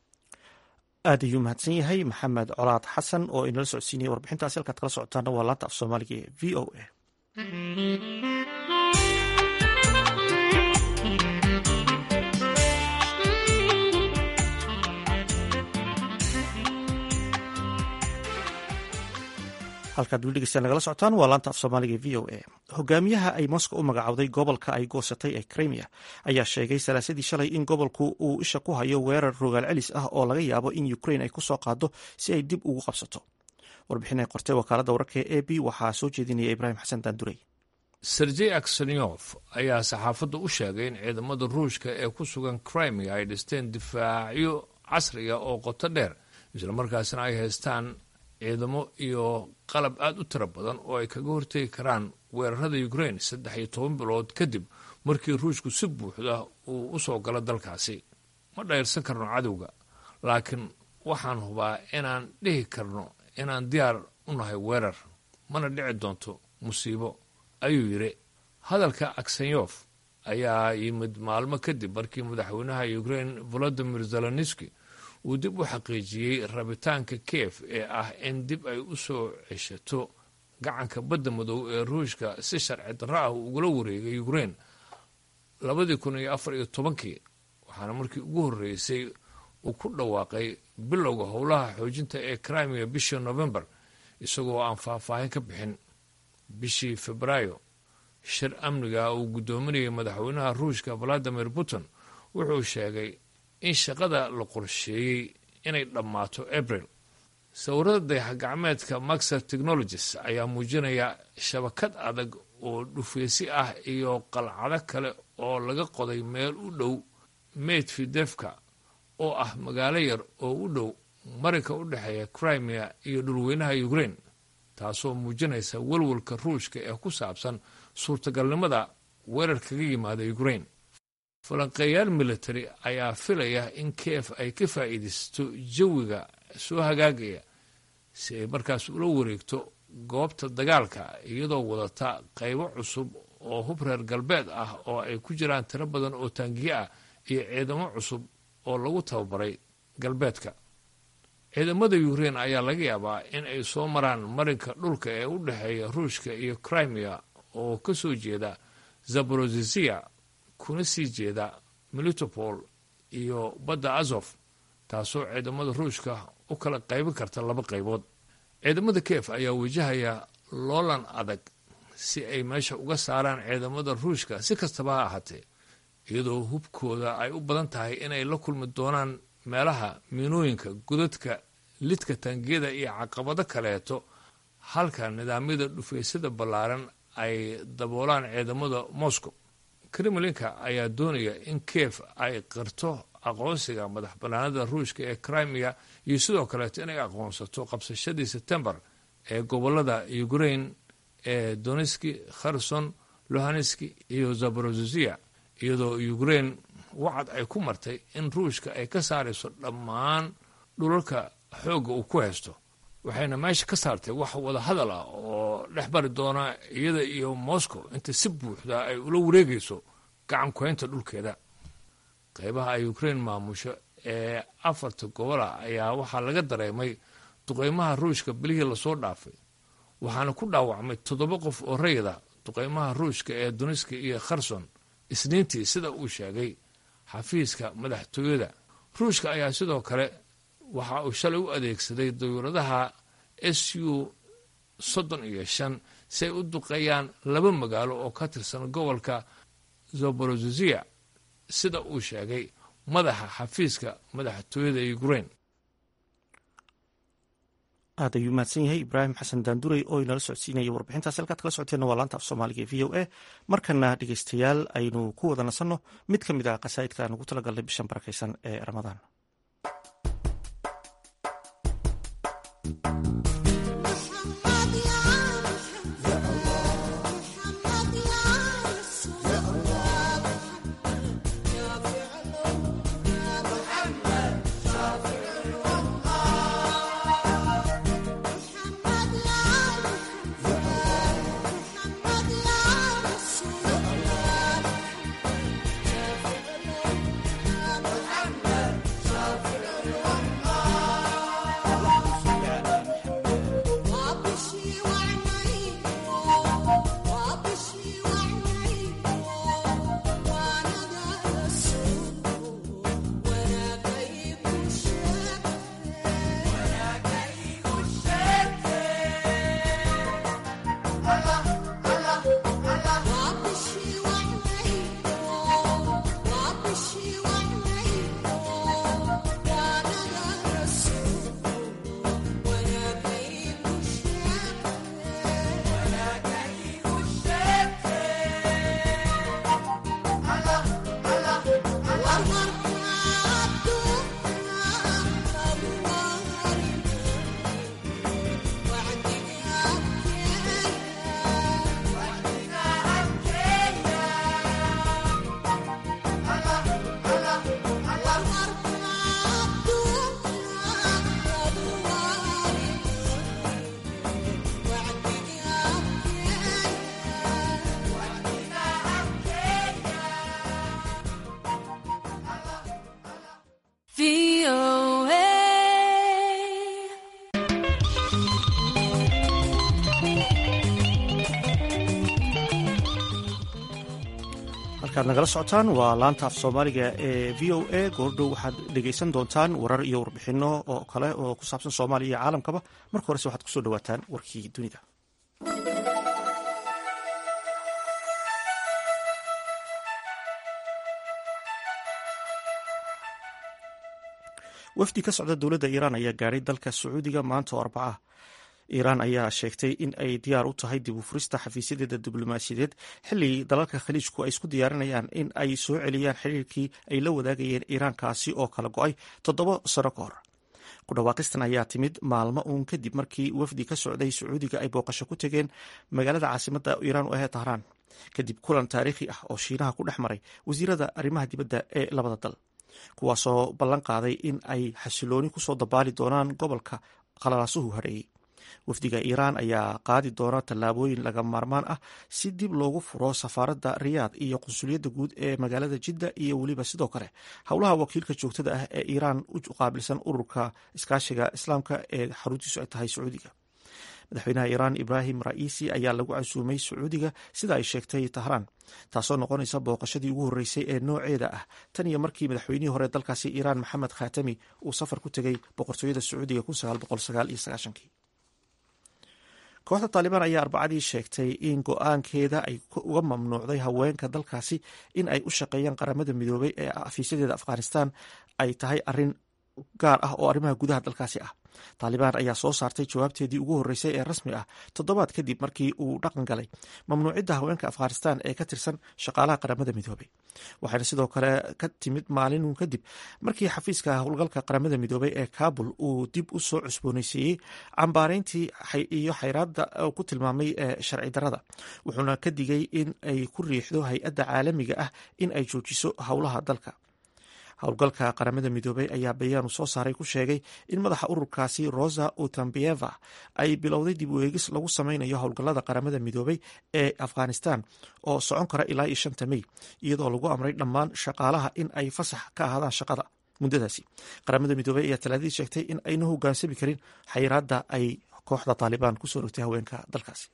aad ayuu mahadsan yahay maxamed colaad xasan oo inala socodsiinaya warbixintaasi halkaad kala socotaana waa laanta af soomaaliga ee v o a halkaad weli dhegeysta nagala socotaan waa laanta af soomaaliga v o a hogaamiyaha ay moscow u magacowday gobolka ay goosatay ee crimea ayaa sheegay salaasadii shalay in gobolku uu isha ku hayo weerar rogaal celis ah oo laga yaabo in ukraine ay kusoo qaado si ay dib ugu qabsato warbixin ay qortay wakaaladda wararka ee a b waxaa soo jeedinaya ibraahim xasan daandurey serjey aksenyof ayaa saxaafadda u sheegay in ciidamada ruushka ee ku sugan crimea ay dhisteen difaacyo casriga oo qoto dheer islamarkaasna ay haystaan ciidamo iyo qalab aada u tiro badan oo ay kaga hortegi karaan weerarada ukraine saddex iyo toban bilood kadib markii ruushku si buuxda uu u soo galo dalkaasi ma dhayrsan karno cadowga laakiin waxaan hubaa inaan dhihi karno inaan diyaar u nahay weerar mana dhici doonto musiibo ayuu yidhi hadalka aksenyof ayaa yimid maalmo kadib markii madaxweynaha ukrain volodimir zelenski uu dib u xaqiijiyey rabitaanka kiev ee ah in dib ay u soo ceshato gacanka badda madow ee ruushka si sharci darro ah ugula wareegay ukrain labadii kun iyo afar iyo tobankii waxaana markii ugu horreysay uu ku dhawaaqay bilowga howlaha xoojinta ee crimea bishii novembar isagoo aan faahfaahin ka bixin bishii febraayo shir amniga uu guddoominayay madaxweynaha ruushka valadimir putin wuxuu sheegay in shaqada la qorsheeyey inay dhammaato abril sawirada dayaxgacmeedka maxer technologies ayaa muujinaya shabakad adag oo dhufeesi ah iyo qalcado kale oo laga qoday meel u dhow meydfidefka oo ah magaalo yar oo u dhow marinka u dhexeeya crimea iyo dhulweynaha ukrain taasoo muujinaysa walwalka ruushka ee ku saabsan suurtagalnimada weerar kaga yimaada ukrain falanqeeyaal military ayaa filaya in kiev ay ka faa'iidaysato jawiga soo hagaagaya si ay markaas ula wareegto goobta dagaalka iyadoo wadata qaybo cusub oo hub reer galbeed ah oo ay ku jiraan tiro badan oo taangiye ah iyo ciidamo cusub oo lagu tababaray galbeedka ciidamada ukrain ayaa laga yaabaa in ay soo maraan marinka dhulka ee u dhexeeya ruushka iyo crimea oo ka soo jeeda zaborozisia kuna sii jeeda melitopol iyo badda azof taasoo ciidamada ruushka u kala qaybin karta laba qaybood ciidamada kiev ayaa wajahaya loolan adag si ay meesha uga saaraan ciidamada ruushka si kastaba ha ahaatee iyadoo hubkooda ay u badan tahay inay la kulmi doonaan meelaha miinooyinka godadka lidka taangiyada iyo caqabado kaleeto halka nidaamyada dhufeysada ballaaran ay daboolaan ciidamada moscow kremlinka ayaa doonaya in kiev ay qirto aqoonsiga madax bannaanada ruushka ee crimea iyo sidoo kaleeto inay aqoonsato qabsashadii sebtembar ee gobolada ukrain ee donetski kherson lohaneski iyo zaborozisia iyadoo ukrain wacad ay ku martay in ruushka ay ka saarayso dhammaan dhulalka xoogga uu ku haysto waxayna meesha ka saartay wax wada hadal ah oo dhex bari doona iyada iyo moscow inta si buuxda ay ula wareegayso gacan kuhaynta dhulkeeda qaybaha ay ukrain maamusho ee afarta gobola ayaa waxaa laga dareemay duqeymaha ruushka bilihii lasoo dhaafay waxaana ku dhaawacmay toddoba qof oo rayida duqeymaha ruushka ee duniska iyo kherson isniintii sida uu sheegay xafiiska madaxtooyada ruushka ayaa sidoo kale waxa uu shalay u adeegsaday dawladaha s u soddon iyo shan si ay u duqeeyaan laba magaalo oo ka tirsan gobolka zaborozisia sida uu sheegay madaxa xafiiska madaxtooyada ukrain aad ayuu mahadsan yahay ibraahim xasan daanduray oo inala socodsiinaya warbixintaas halkaad kala socoteenna waa laanta af soomaaliga ee v o a markana dhegeystayaal aynu ku wada nasanno mid ka mid ah qasaa'idka aan ugu talagalnay bishan barakaysan ee ramadaan halkaad nagala socotaan waa laanta af soomaaliga ee v o a goordhow waxaad dhegaysan doontaan warar iyo warbixinno oo kale oo ku saabsan soomaaliya iyo caalamkaba marka horese waxaad kusoo dhawaataan warkii dunida wafdi ka socda dowladda iiraan ayaa gaadhay dalka sacuudiga maanta oo arbaca iiraan ayaa sheegtay in ay diyaar u tahay dib u furista xafiisyadeeda diblomaasiyadeed xilli dalalka khaliijku ay isku diyaarinayaan in ay soo celiyaan xiriirkii ay la wadaagayeen iiraankaasi oo kala go-ay toddoba sano ka hor ku dhawaaqistan ayaa timid maalmo uun kadib markii wafdi ka socday sacuudiga ay booqasho ku tegeen magaalada caasimadda iiraan u ahee tahraan kadib kulan taariikhi ah oo shiinaha ku dhex maray wasiirada arrimaha dibadda ee labada dal kuwaasoo ballan qaaday in ay xasilooni kusoo dabaali doonaan gobolka qalalaasuhu hareeyey wafdiga iiraan ayaa qaadi doona tallaabooyin laga maarmaan ah si dib loogu furo safaaradda riyaad iyo qunsuliyadda guud ee magaalada jidda iyo weliba sidoo kale howlaha wakiilka joogtada ah ee iiraan u qaabilsan ururka iskaashiga islaamka ee xaruntiisu ay tahay sacuudiga madaxweynaha iiraan ibraahim ra'iisi ayaa lagu casuumay sacuudiga sida ay sheegtay tahraan taasoo noqonaysa booqashadii ugu horreysay ee nooceeda ah tan iyo markii madaxweynihii hore dalkaasi iiraan maxamed khatami uu safar ku tegay boqortooyada sacuudiga kooxda taalibaan ayaa arbacadii sheegtay in go-aankeeda ay uga mamnuucday haweenka dalkaasi in ay u shaqeeyaan qaramada midoobay ee afiisyadeeda afghanistan ay tahay arin gaar ah oo arrimaha gudaha dalkaasi ah taalibaan ayaa soo saartay jawaabteedii ugu horreysay ee rasmi ah toddobaad kadib markii uu dhaqan galay mamnuucidda haweenka afghanistan ee ka tirsan shaqaalaha qaramada midoobay waxayna sidoo kale ka timid maalin kadib markii xafiiska howlgalka qaramada midoobay ee kabul uu dib u soo cusbooneysiiyey cambaareyntii iyo xayraadda ku tilmaamay sharci darada wuxuuna ka digay in ay ku riixdo hay-adda caalamiga ah in ay joojiso howlaha dalka howlgalka qaramada midoobay ayaa bayaanu soo saaray ku sheegay in madaxa ururkaasi rosa utambieva ay bilowday dib u eegis lagu sameynayo howlgallada qaramada midoobay ee afghanistan oo socon kara ilaa iyo shanta mey iyadoo lagu amray dhammaan shaqaalaha in ay fasax ka ahaadaan shaqada muddadaasi qaramada midoobey ayaa talaadadii sheegtay in ayna hogaansami karin xayiraadda ay kooxda taalibaan kusoo rogtay haweenka dalkaasi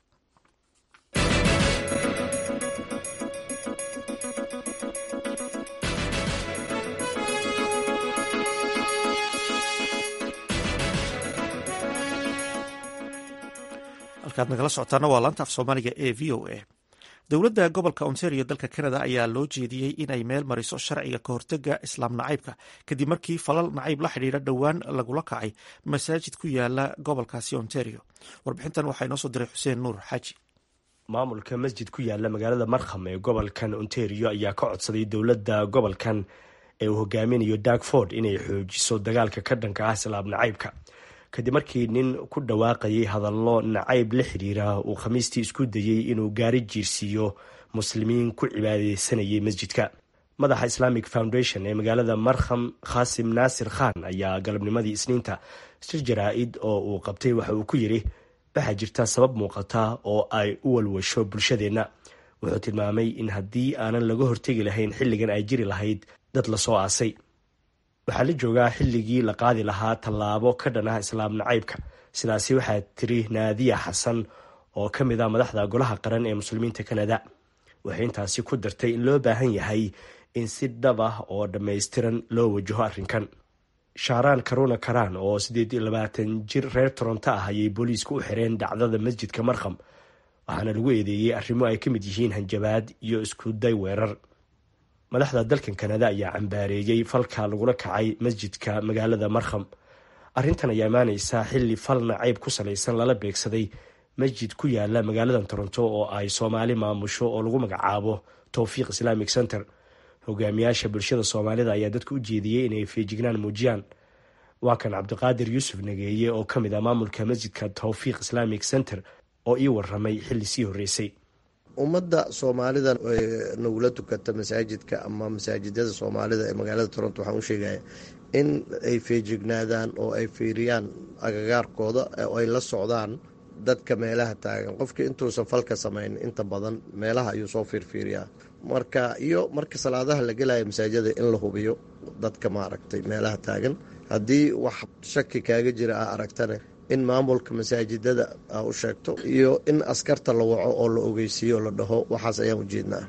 halkaad nagala socotaana waa laanta af soomaaliga ee v o a dowladda gobolka ontario dalka canada ayaa loo jeediyey inay meel mariso sharciga ka hortega islaam nacaybka kadib markii falal nacayb la xidhiira dhowaan lagula kacay masaajid ku yaala gobolkaasi ontario warbixintan waxaa inoo soo diray xuseen nuur xaaji maamulka masjid ku yaala magaalada markham ee gobolkan ontario ayaa ka codsaday dowladda gobolkan ee uu hogaaminayo darkford inay xoojiso dagaalka ka dhanka ah islaam nacaybka kadib markii nin ku dhawaaqayay hadallo nacayb la xiriira uu khamiistii isku dayey inuu gaari jiirsiiyo muslimiin ku cibaadeysanayay masjidka madaxa islamic foundation ee magaalada markham khaasim naasir khan ayaa galabnimadii isniinta shir jaraa-id oo uu qabtay waxa uu ku yidhi waxaa jirta sabab muuqata oo ay u walwasho bulshadeenna wuxuu tilmaamay in haddii aanan laga hortegi lahayn xilligan ay jiri lahayd dad lasoo aasay waxaa la joogaa xilligii la qaadi lahaa tallaabo ka dhan ah islaam nacaybka sidaasi waxaa tiri naadiya xasan oo ka mid ah madaxda golaha qaran ee muslimiinta kanada waxay intaasi ku dartay in loo baahan yahay in si dhab ah oo dhammaystiran loo wajaho arrinkan shaaraan karuna karaan oo siddeed iyo labaatan jir reer toronto ah ayay booliisku u xireen dhacdada masjidka markham waxaana lagu eedeeyey arrimo ay ka mid yihiin hanjabaad iyo isku day weerar madaxda dalkan kanada ayaa cambaareeyey falka lagula kacay masjidka magaalada markham arrintan ayaa imaaneysa xilli fal nacayb ku salaysan lala beegsaday masjid ku yaala magaalada toronto oo ay soomaali maamusho oo lagu magacaabo towfiiq islamic center hogaamiyaasha bulshada soomaalida ayaa dadka u jeediyey inay feejignaan muujiyaan waa kan cabdiqaadir yuusuf nageeye oo ka mid ah maamulka masjidka towfiiq islamic center oo ii waramay xilli sii horreysay ummadda soomaalida nagula tukata masaajidka ama masaajidada soomaalida ee magaalada toronto waxaan u sheegaya in ay feejignaadaan oo ay fiiriyaan agagaarkooda oo ay la socdaan dadka meelaha taagan qofkii intuusan falka samayn inta badan meelaha ayuu soo fiirfiiriyaa marka iyo marka salaadaha la gelaya masaajida in la hubiyo dadka maaragtay meelaha taagan haddii wax shaki kaaga jira a aragtane in maamulka masaajidada a u sheegto iyo in askarta la waco oo la ogeysiiyo la dhaho waxaas ayaan ujeednaa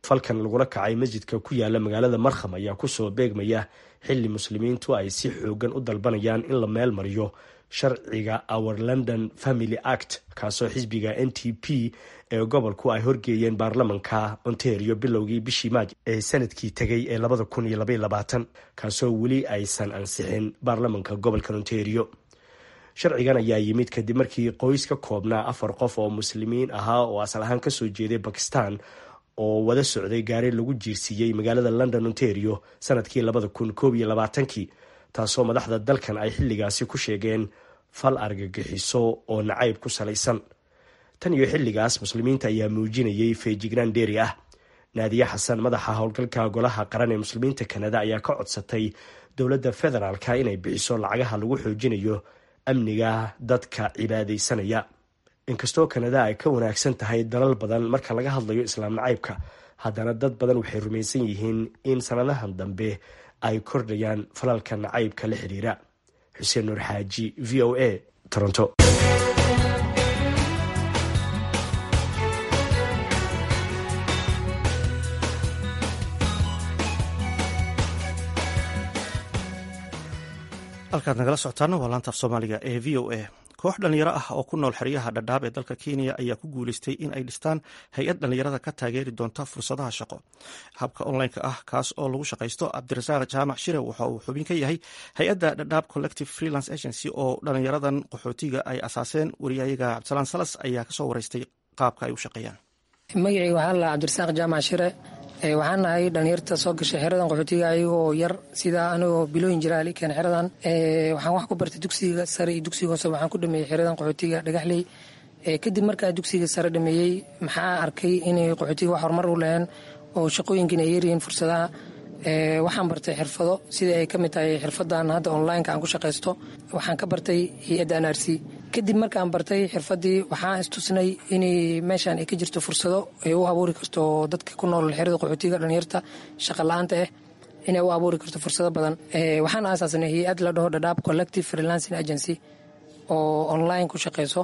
falkan lagula kacay masjidka ku yaala magaalada markham ayaa kusoo beegmaya xili muslimiintu ay si xoogan u dalbanayaan in la meel mariyo sharciga our london family act kaasoo xisbiga n t p ee gobolku ay horgeeyeen baarlamanka ontario bilowgii bishii maaj ee sanadkii tegay ee labada kun iyo labaiyo labaatan kaasoo weli aysan ansixin baarlamanka gobolka ontario sharcigan ayaa yimid kadib markii qoys ka koobnaa afar qof oo muslimiin ahaa oo asal ahaan kasoo jeeday bakistan oo wada socday gaari lagu jiirsiiyey magaalada london ontario sanadkii labada kun koob iyo labaatankii taasoo madaxda dalkan ay xilligaasi ku sheegeen fal argagixiso oo nacayb ku salaysan tan iyo xilligaas muslimiinta ayaa muujinayay feejignaan dheeri ah naadiye xasan madaxa howlgalka golaha qaran ee muslimiinta kanada ayaa ka codsatay dowladda federaalka inay bixiso lacagaha lagu xoojinayo amniga dadka cibaadaysanaya inkastoo kanada ay ka wanaagsan tahay dalal badan marka laga hadlayo islaam nacaybka haddana dad badan waxay rumaysan yihiin in sanadahan dambe ay kordhayaan falalka nacaybka la xiriira xuseen nuur xaaji v o a toronto halkaad nagala socotaana waa laantaaf soomaaliga ee v o a koox dhallinyaro ah oo ku nool xeryaha dhadhaab ee dalka kenya ayaa ku guuleystay in ay dhistaan hay-ad dhallinyarada ka taageeri doonta fursadaha shaqo habka onlineka ah kaas oo lagu shaqaysto cabdirasaaq jaamac shire waxa uu xubin ka yahay hay-adda dhadhaab collective freelance agency oo dhallinyaradan qaxootiga ay asaaseen wariyayaga cabdisalaan salas ayaa kasoo wareystay qaabka ay u shaqeeyaan magacii waxaa la cabdirasaaq jaamac shire waxaan nahay dhalinyarta soo gashay xeradan qaxootiga ayagoo yar sida anigoo bilooyin jira alikeen xeradan waxaan wax ku bartay dugsiga sare iyo dugsiga hoose waxaan ku dhameeyey xeradan qaxootiga dhagaxley kadib markaa dugsiga sare dhameeyey maxaa arkay inay qaxootiga wax horumar u leheen oo shaqooyinkiina ay yaryihiin fursadaha waxaan bartay xirfado sida ay ka mid tahay xirfadan hadda onlineka aan ku shaqaysto waxaan ka bartay hay-adda n r c kadib markaan bartay xirfadii waxaan istusnay inay meeshaan ay ka jirto fursado ay u abuuri karto dadka ku nool xerada qaxootiga dhalinyarta shaqa la-aanta ah inay u abuuri karto fursado badan waxaan aasaasnay hay-ad la dhaho dhadhaab collective freelancing agency oo online ku shaqayso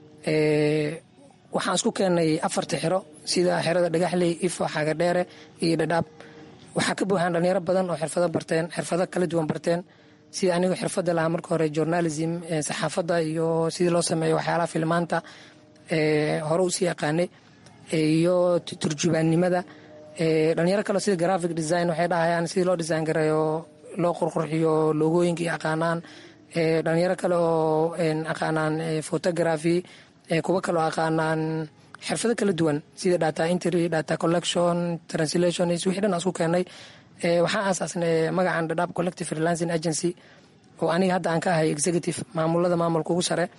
waxaan isku keenay afarta xero sida xerada dhagaxley ifo xagadheere iyo dhadhaab waxaa ka buuxaan dhalinyaro badan oo xirfado barteen xirfado kala duwan barteen sida anigu xirfada lahaa marka hore journalism saxaafadda iyo sidii loo sameeyo waxyaalaha filmaanta hore usii yaqaanay iyo turjubaannimada dhalinyaro kale sida graphic design waxay dhahayaan sidii loo design gareeyo loo qurqurxiyo loogooyinka iyo aqaanaan dhalinyaro kale oo aqaanaan photography kuwo kale oo aqaanaan xirfado kala duwan sida data entry data collection translation wixii dhan aan isku keenay waxaan aasaasnay magacan dhadhaab collective freelancing agency oo aniga hadda aan ka ahay executive maamulada maamulka ugu sare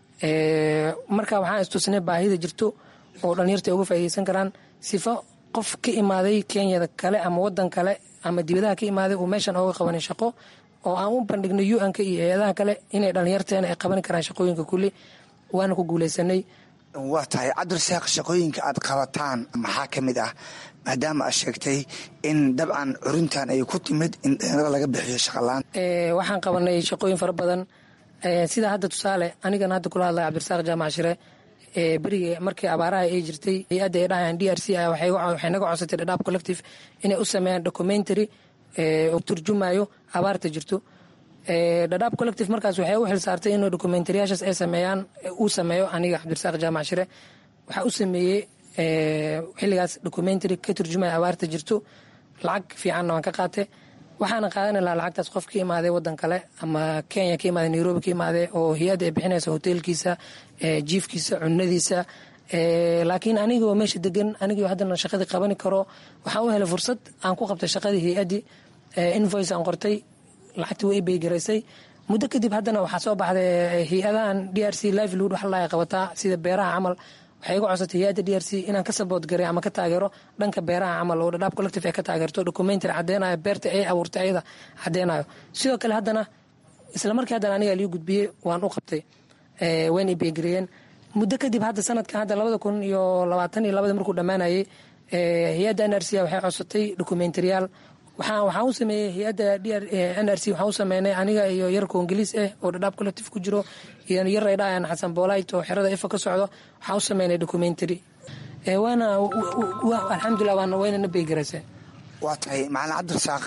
marka waxaan istusnay baahida jirto oo dhalinyarta ay uga faa'iideysan karaan sifo qof ka imaaday kenyada kale ama wadan kale ama dibadaha ka imaaday uu meeshan ooga qabanin shaqo oo aan u bandhignay un-ka iyo hay-adaha kale inay dhalinyarteena ay qaban karaan shaqooyinka kulli waana ku guuleysanay waa tahay cabdirasaaq shaqooyinka aad qabataan maxaa ka mid ah maadaama aad sheegtay in dabcan curintan ay ku timid in dhalinyarada laga bixiyo shaqalaan waxaan qabanay shaqooyin fara badan sida hadda tusaale anigana hadda kula hadlaya cabdirasaaq jaamac shire beriga markii abaaraha ay jirtay hay-adda ay dhahayaan d r c waxay naga codsatay dhadhaab collective inay u sameeyaan documentary oo turjumayo abaarta jirto dhadhaab collective markaas waxay u xil saartay inuu documentaryaashaas ay sameeyaan uu sameeyo aniga cabdirasaaq jaamac shire waxaa u sameeyey xilligaas documentary ka turjumaya abaarta jirto lacag fiicanna waan ka qaatay waxaana qaadan lahaa lacagtaas qof ka imaaday wadan kale ama kenya ka imaaday nairobi ka imaaday oo hay-adda ay bixinaysa hoteelkiisa jiifkiisa cunadiisa laakiin anigoo meesha degan anigoo haddana shaqadii qabani karo waxaan u helay fursad aan ku qabtay shaqadii hay-addii invoice aan qortay lacagtii way beygaraysay muddo kadib haddana waxaa soo baxday hay-adahan d r c livelood wax la qabataa sida beeraha camal waxay iga codsatay hay-adda d r c inaan ka sabood garay ama ka taageero dhanka beeraha camal oo dhadhaab collective ay ka taageerto documentary caddeynayo beerta ay abuurtay ayada caddeynayo sidoo kale haddana isla markii haddana aniga liu gudbiyey waan u qabtay wayna beegareeyeen muddo kadib hadda sanadkan hadda labada kun iyo labaatan iyo labada markuu dhammaanayay hay-adda n r c waxay codsatay documentariyaal waxaan waxaan u sameeyey hay-adda n r c waxaan u sameynay aniga iyo yar koongaliis ah oo dhadhaab collective ku jiro iyo yar ay dhahayaan xasan boolait oo xerada ifa ka socdo waxaan u sameynay documentary waana alxamdulilah waana wayna na beegaraysa waa tahay macalin cabdirasaaq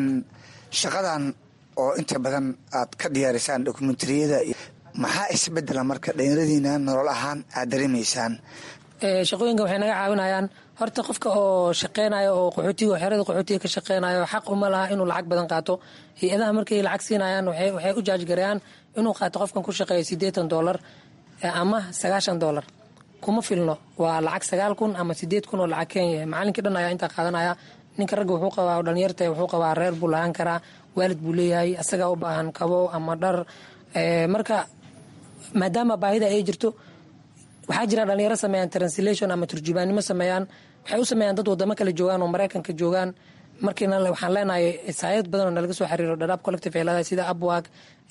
shaqadan oo inta badan aad ka diyaarisaan dokumentariyada maxaa isbedela marka dhalinyaradiina nolol ahaan aad dareemaysaan shaqooyinka waxay naga caawinayaan horta qofka oo shaqeynayo oo qaxootiga xerada qaxootiga ka shaqeynayo xaq uma laha inuu lacag badan qaato hay-adaha markay lacag siinayaan waxay u jaajgareeyaan inuu qaato qofkan ku shaqeeya siddeetan doolar ama sagaashan doolar kuma filno waa lacag sagaal kun ama sideed kun oo lacag kenya macalinkii dhan ayaa intaa qaadanaya ninka ragga wuxuu qabaa dhalinyarta wuxuu qabaa reer buu lahaan karaa waalid buu leeyahay asagaa u baahan kabo ama dhar marka maadaama baahida ay jirto waxaa jira dhalinyaro sameeyaan translation ama turjubaannimo sameeyaan waxay u sameeyaan dad wadamo kale joogaan oo maraykanka joogaan markiina waxaan leenahay saayad badan oo nalaga soo xiriiro dhadhaab collective ay leedahay sida upwork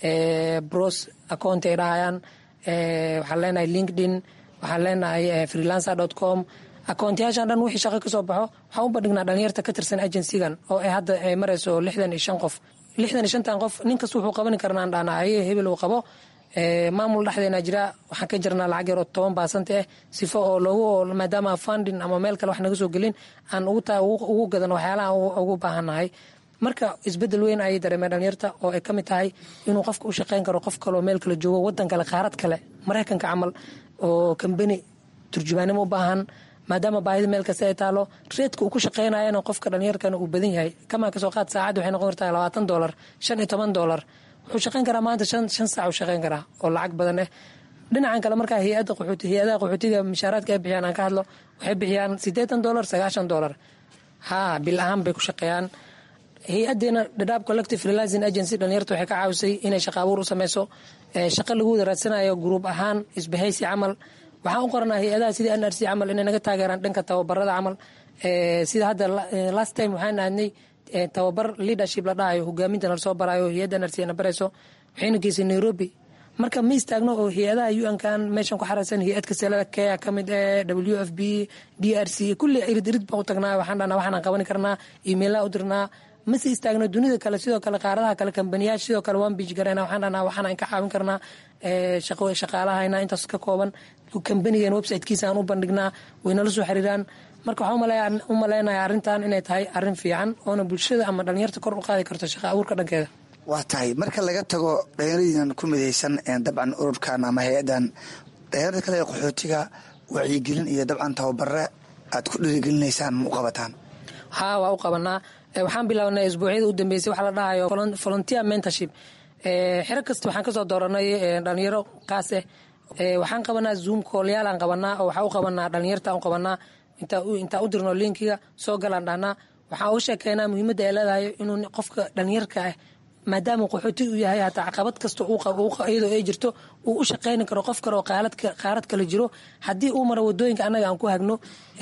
bros account ay dhahayaan waxaan leenahay linkedin waxaan leenahay freelancer dot com akoontiyaashan dhan wixii shaqo kasoo baxo waxaan u bandhignaa dhalinyarta ka tirsan agencygan oo ay hadda ay marayso lixdan iyo shan qof lixdan iyo shantan qof nin kasta wuxuu qaban karnaan dhaana aye hebel uu qabo maamul dhexdeena jira waxaan ka jirnaa lacag yar oo toban baasanta ah sifo oo loogu maadaama funding ama meel kale wax naga soo gelin aan ugu gadan waxyaalaha ugu baahannahay marka isbedel weyn ayay dareemeen dhalinyarta oo ay ka mid tahay inuu qofka u shaqeyn karo qof kaleoo meel kale joogo wadan kale qaarad kale maraykanka camal oo kambani turjubaanimo u baahan maadaama baahida meel kasta ay taalo reedka uu ku shaqeynayana qofka dhalinyarkana uu badan yahay kamaa kasoo qaad saacadda waxay noqon kartaa labaatan doolar shan iyo toban doolar wuxuu shaqeyn karaa maanta shan shan saac uu shaqeyn karaa oo lacag badan ah dhinacan kale markaa hay-adda qaxooti hay-adaha qaxootiga mishaaraadka ay bixiyaan aan ka hadlo waxay bixiyaan siddeetan doolar sagaashan doolar haa bil ahaan bay ku shaqeeyaan hay-adeena dhadhaab collective freelancing agency dhalinyarta waxay ka caawisay inay shaqa abuur u sameyso shaqo lagu wada raadsanayo gruub ahaan isbahaysi camal waxaan u qoranaa hay-adaha sida n r c camal inay naga taageeraan dhanka tababarada camal sida hadda last time waxaan aadnay tababar leadership la dhahayo hogaaminta nala soo barayo hay-adda n r c na barayso waxayna geysay nairobi marka ma istaagno oo hay-adaha un-kan meeshan ku xaraysan hay-ad kaselada kea ka mid ee w f b d r c kulli irid irid baan u tagnaa waxaan dhahnaa waxaan qabani karnaa emailaa u dirnaa mase istaagno dunida kale sidoo kale qaaradaha kale kambaniyaasha sidoo kale waan biij garayna waxaan dhahnaa waxaan ka caawin karnaa shaqaalahayna intaas ka kooban kambanigan websitekiisa aan u bandhignaa waynala soo xiriiraan marka waxaan u maleynayaa arrintan inay tahay arrin fiican oona bulshada ama dhalinyarta kor u qaadi karto shaqa abuurka dhankeeda waa tahay marka laga tago dhalinyaradiinan ku midaysan dabcan ururkan ama hay-adan dhalinyarada kale ee qaxootiga wacyigelin iyo dabcan tababare aad ku dhiirigelinaysaan ma u qabataan haa waa u qabanaa waxaan bilaabnay isbuucyada u dambeysay waxa la dhahayo volunteer mentorship xero kasta waxaan kasoo dooranay dhalinyaro qaas ah waxaan qabanaa zoom koolyaal aan qabanaa oo waxaa u qabanaa dhalinyarta aan qabanaa intaa u dirno linkiga soo galaan dhahnaa waxaan uga sheekeynaa muhiimadda ay leedahay inuu qofka dhalinyarka ah maadaama qaxooti uu yahay hataa caqabad kasta iyadoo ay jirto uu u shaqeyni karo qof kale oo qaarad kale jiro haddii uu maro wadooyinka annaga aan ku hagno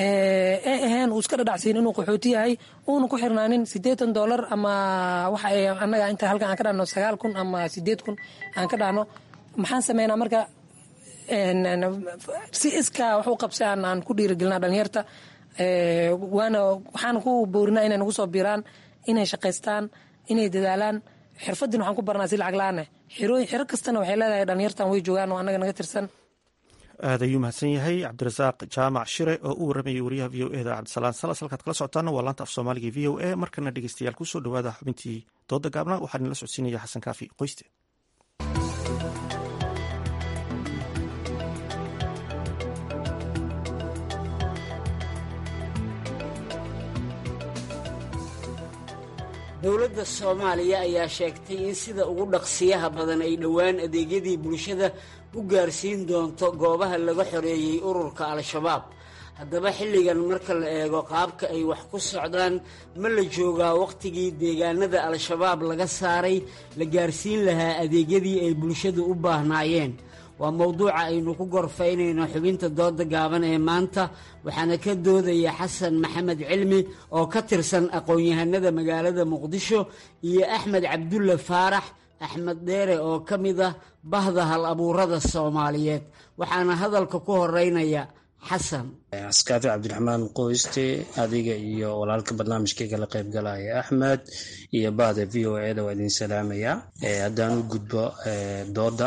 ee aheen uu iska dhadhacsiin inuu qaxooti yahay uuna ku xirnaanin siddeetan doolar ama waxa annaga inta halkan aan ka dhahno sagaal kun ama sideed kun aan ka dhahno maxaan sameynaa marka si iskaa wax u qabsa aan ku dhiirigelinaa dhalinyarta waana waxaan ku boorinaa inay nagu soo biiraan inay shaqaystaan inay dadaalaan xirfadin waxaan ku barnaa si lacag la-aan xirooyin xiro kastana waxay leedahay dhalinyartan way joogaan oo annaga naga tirsan aad ayuu mahadsan yahay cabdirasaaq jaamac shire oo u waramayay wariyaha v o e da cabdisalaan salas halkaad kala socotaana waa laanta af soomaaliga v o e markana dhegeystayaal kusoo dhawaada xubintii dooda gaabna waxaa nala socodsiinaya xasan kaafi qoyste dowladda soomaaliya ayaa sheegtay in sida ugu dhaqsiyaha badan ay dhowaan adeegyadii bulshada u gaarsiin doonto goobaha laga xoreeyey ururka al-shabaab haddaba xilligan marka la eego qaabka ay wax ku socdaan ma la joogaa wakhtigii deegaanada al-shabaab laga saaray la gaarsiin lahaa adeegyadii ay bulshadu u baahnaayeen waa mowduuca aynu ku gorfaynayno xubinta dooda gaaban ee maanta waxaana ka doodaya xasan maxamed cilmi oo ka tirsan aqoon-yahanada magaalada muqdisho iyo axmed cabdulle faarax axmed dheere oo ka mid ah bahda hal abuurada soomaaliyeed waxaana hadalka ku horeynaya xasan askaafi cabdiraxmaan qoyste adiga iyo walaalka barnaamijkayga la qaybgalaya axmed iyo bahda v o e da waa idin salaamaya haddaan u gudbo dooda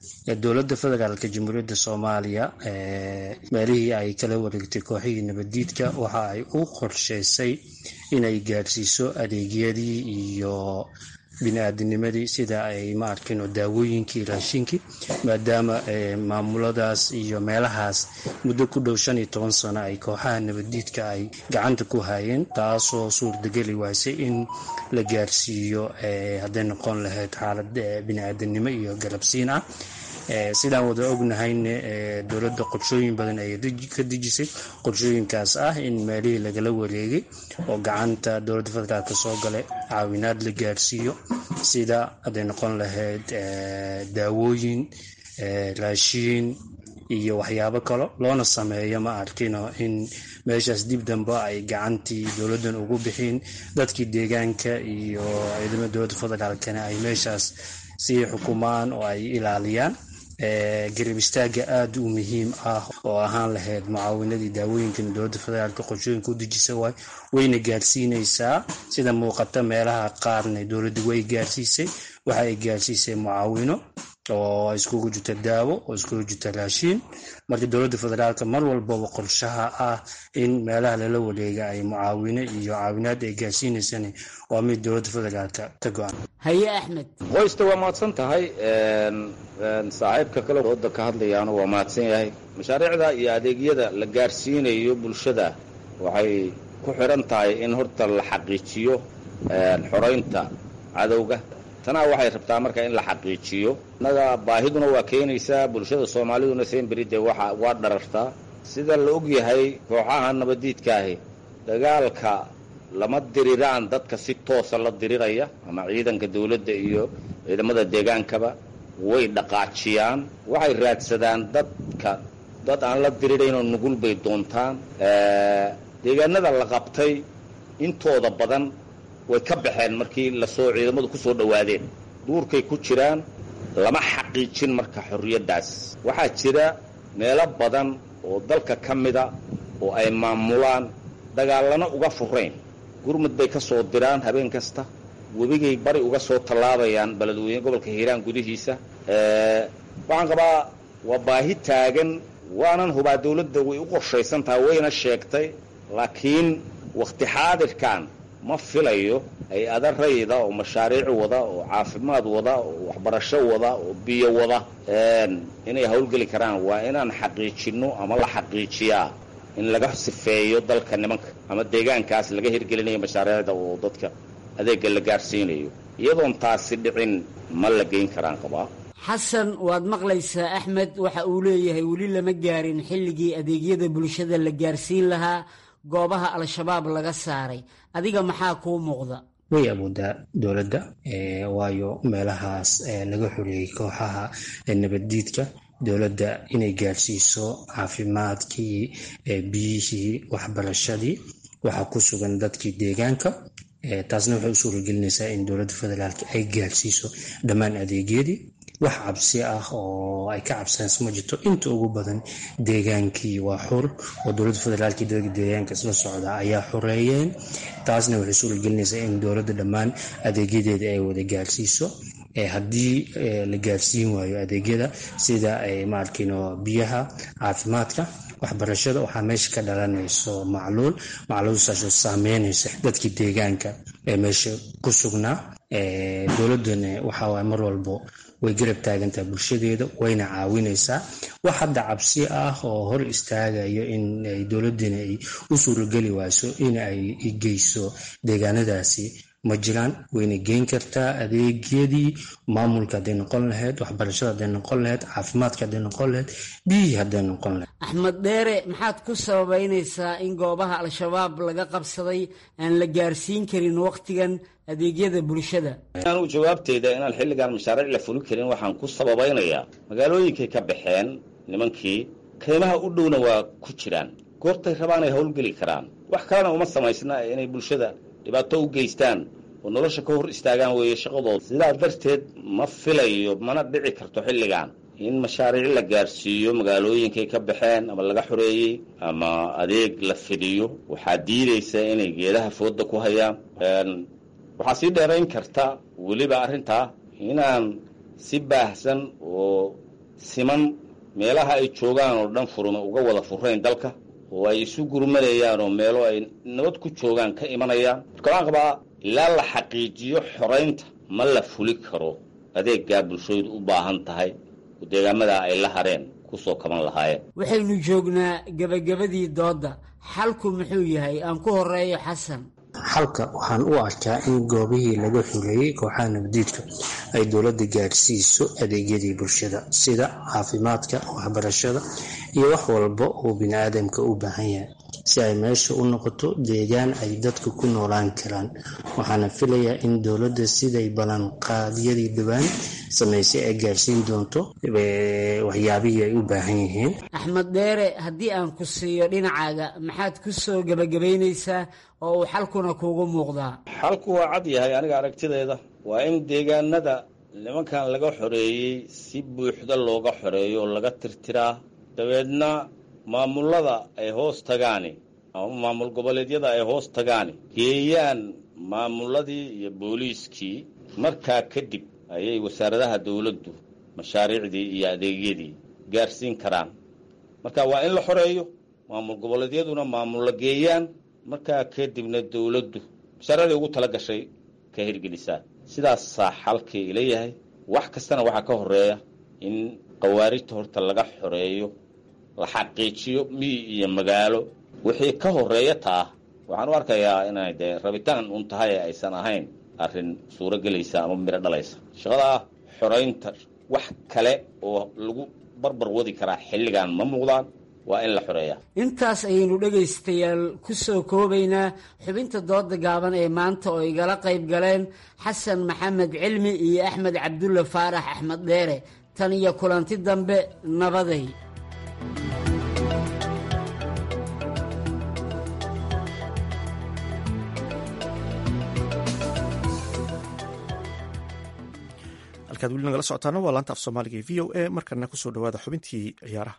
dowladda federaalk jamhuuriyadda soomaaliya meelihii ay kala wareegtay kooxihii nabaddiidka waxa ay u qorshaysay inay gaarsiiso adeegyadii iyo bini-aadinimadii sida ay ma arkino daawooyinkii raashinkii maadaama maamuladaas iyo meelahaas muddo ku dhow shan iyo toban sano ay kooxaha nabaddiidka ay gacanta ku hayeen taasoo suurtageli waysay in la gaarsiiyo hadday noqon lahayd xaalad bini-aadanimo iyo garabsiin ah sidaan wada ognahayne dowladda qorshooyin badan ay ka dejisay qorshooyinkaas ah in meelihii lagala wareegay oo gacanta dowladda federaalk soo galay caawinaad la gaarsiiyo sida hadday noqon lahayd daawooyin raashiin iyo waxyaabo kalo loona sameeyo ma arkino in meeshaas dib dambe ay gacantii dowladdan ugu bixin dadkii deegaanka iyo ciidamada dowladda federaalkana ay meeshaas sii xukumaan oo ay ilaaliyaan garab istaaga aada u muhiim ah oo ahaan lahayd mucaawinadii daawooyinkan dowladda federaalk qorshooyinka u dejisa waay wayna gaarsiinaysaa sida muuqata meelaha qaarna dowladdu way gaarsiisay waxa ay gaarsiisay mucaawino oo iskugu jirta daawo oo iskugu jirta raashiin marka dowladda federaalk mar walbaba qorshaha ah in meelaha lala wareega ay mucaawino iyo caawinaad ay gaarsiinaysana waa mid dowladda federaalk ka go-an haye axmed qoysta waa mahadsan tahay saaxiibka kale ooda ka hadlayaana waa mahadsan yahay mashaariicda iyo adeegyada la gaarsiinayo bulshada waxay ku xidhan tahay in horta la xaqiijiyo xoraynta cadowga tanaa waxay rabtaa marka in la xaqiijiyo innaga baahiduna waa keenaysaa bulshada soomaaliduna semberi dee waa waa dharartaa sida la og yahay kooxaha nabadiidkaahi dagaalka lama diriraan dadka si toosa la diriraya ama ciidanka dawladda iyo ciidamada deegaankaba way dhaqaajiyaan waxay raadsadaan dadka dad aan la diriraynoo nugul bay doontaan deegaanada la qabtay intooda badan way ka baxeen markii lasoo ciidamadu ku soo dhowaadeen duurkay ku jiraan lama xaqiijin marka xorriyaddaas waxaa jira meelo badan oo dalka ka mida oo ay maamulaan dagaallana uga furayn gurmud bay ka soo diraan habeen kasta webigay bari uga soo tallaabayaan beledweyne gobolka hiiraan gudihiisa waxaan qabaa waa baahi taagan waanan hubaa dawladda way u qorshaysan tahay wayna sheegtay laakiin wakhti xaadirkan ma filayo hay ada rayida oo mashaariic wada oo caafimaad wada oo waxbarasho wada oo biyo wada inay howlgeli karaan waa inaan xaqiijinno ama la xaqiijiyaa in laga sifeeyo dalka nimanka ama deegaankaas laga hirgelinayo mashaariicda oo dadka adeega la gaarsiinayo iyadoon taasi dhicin ma la geyn karaan qabaa xasan waad maqlaysaa axmed waxa uu leeyahay weli lama gaarin xilligii adeegyada bulshada la gaarsiin lahaa goobaha al-shabaab laga saaray adiga maxaa kuu muuqda way awoodaa dowladda waayo meelahaas laga xoreeyey kooxaha nabaddiidka dowladda inay gaarsiiso caafimaadkii biyihii waxbarashadii waxaa ku sugan dadkii deegaanka taasna waxay u suuragelinaysaa in dowladda federaalk ay gaarsiiso dhammaan adeegyadii wax cabsi ah oo ay ka cabsanayso ma jirto inta ugu badan deegaankii waa xur oo dowladda federaalk dadka deegaanka isla socda ayaa xoreeyeen taasna waxay suuragelinaysaa in dowladda dhammaan adeegyadeeda ay wada gaarsiiso haddii la gaarsiin waayo adeegyada sida maarkino biyaha caafimaadka waxbarashada waxaa meesha ka dhalanayso macluul macluulsaasoo saameynaysa dadkii deegaanka ee meesha ku sugnaa dowladdana waxawaay mar walbo way garab taagantaha bulshadeeda wayna caawinaysaa wax hadda cabsi ah oo hor istaagayo in dowladdana ay u suurageli wayso in ay geyso deegaanadaasi ma jiraan wayna geyn kartaa adeegyadii maamulka hadday noqon lahayd waxbarashada hadday noqon lahayd caafimaadka hadday noqon lahayd biyihii hadday noqon lahayd axmed dheere maxaad ku sababeynaysaa in goobaha al-shabaab laga qabsaday aan la gaarsiin karin wakhtigan adeegyada bulshada anu jawaabteyda inaan xilligaan mashaariic la fulin karin waxaan ku sababaynayaa magaalooyinkay ka baxeen nimankii kaymaha u dhowna waa ku jiraan goortay rabaan ay howlgeli karaan wax kalena uma samaysna inay bulshada dhibaato u geystaan oo nolosha ka hor istaagaan weeye shaqadooda sidaa darteed ma filayo mana dhici karto xilligan in mashaariic la gaarsiiyo magaalooyinkay ka baxeen ama laga xoreeyey ama adeeg la fidiyo waxaa diidaysa inay geedaha fooda ku hayaan waxaa sii dheerayn karta weliba arrintaa inaan si baahsan oo siman meelaha ay joogaan oo dhan furma uga wada furayn dalka oo ay isu gurmanayaan oo meelo ay nabad ku joogaan ka imanayaan marka waxaan qabaa ilaa la xaqiijiyo xoraynta ma la fuli karo adeeggaa bulshoodu u baahan tahay oo deegaamadaa ay la hareen kusoo kaban lahaayeen waxaynu joognaa gebagabadii doodda xalku muxuu yahay aan ku horeeyo xasan xalka waxaan u arkaa in goobihii laga xuleeyey kooxaha nabadiidka ay dowladda gaadhsiiso adeegyadii bulshada sida caafimaadka waxbarashada iyo wax walba uu bini-aadamka u baahan yahay si ay meesha u noqoto deegaan ay dadku ku noolaan karaan waxaana filayaa in dowladda siday ballanqaadyadii dhowaan samaysay ay gaadhsiin doonto waxyaabihii ay u baahan yihiin axmed dheere haddii aan ku siiyo dhinacaaga maxaad ku soo gebagabaynaysaa oo uu xalkuna kuugu muuqdaa xalku waa cad yahay aniga aragtideeda waa in deegaanada nimankan laga xoreeyey si buuxda looga xoreeyo oo laga tirtiraa dabeedna maamullada ay hoos tagaani ama maamul goboleedyada ay hoos tagaani geeyaan maamulladii iyo booliiskii markaa kadib ayay wasaaradaha dowladdu mashaariicdii iyo adeegyadii gaarsiin karaan marka waa in la xoreeyo maamul goboleedyaduna maamulla geeyaan markaa kadibna dowladdu mashaariicdii ugu tala gashay ka hirgelisaa sidaasaa xalkii ila yahay wax kastana waxaa ka horeeya in khawaarijta horta laga xoreeyo la xaqiijiyo miyi iyo magaalo wixii ka horeeya taa waxaan u arkayaa inay dee rabitaan un tahay aysan ahayn arrin suuro gelaysa ama miro dhalaysa shaqadaa xoraynta wax kale oo lagu barbar wadi karaa xilligan ma muuqdaan waa in la xoreeyaa intaas ayaynu dhegaystayaal ku soo koobaynaa xubinta dooda gaaban ee maanta oo igala qayb galeen xasan maxamed cilmi iyo axmed cabdulle faarax axmed dheere tan iyo kulanti dambe nabaday halkaad weli nagala socotaana waa laanta af soomaaliga ee v o a markana kusoo dhawaada xubintii ciyaaraha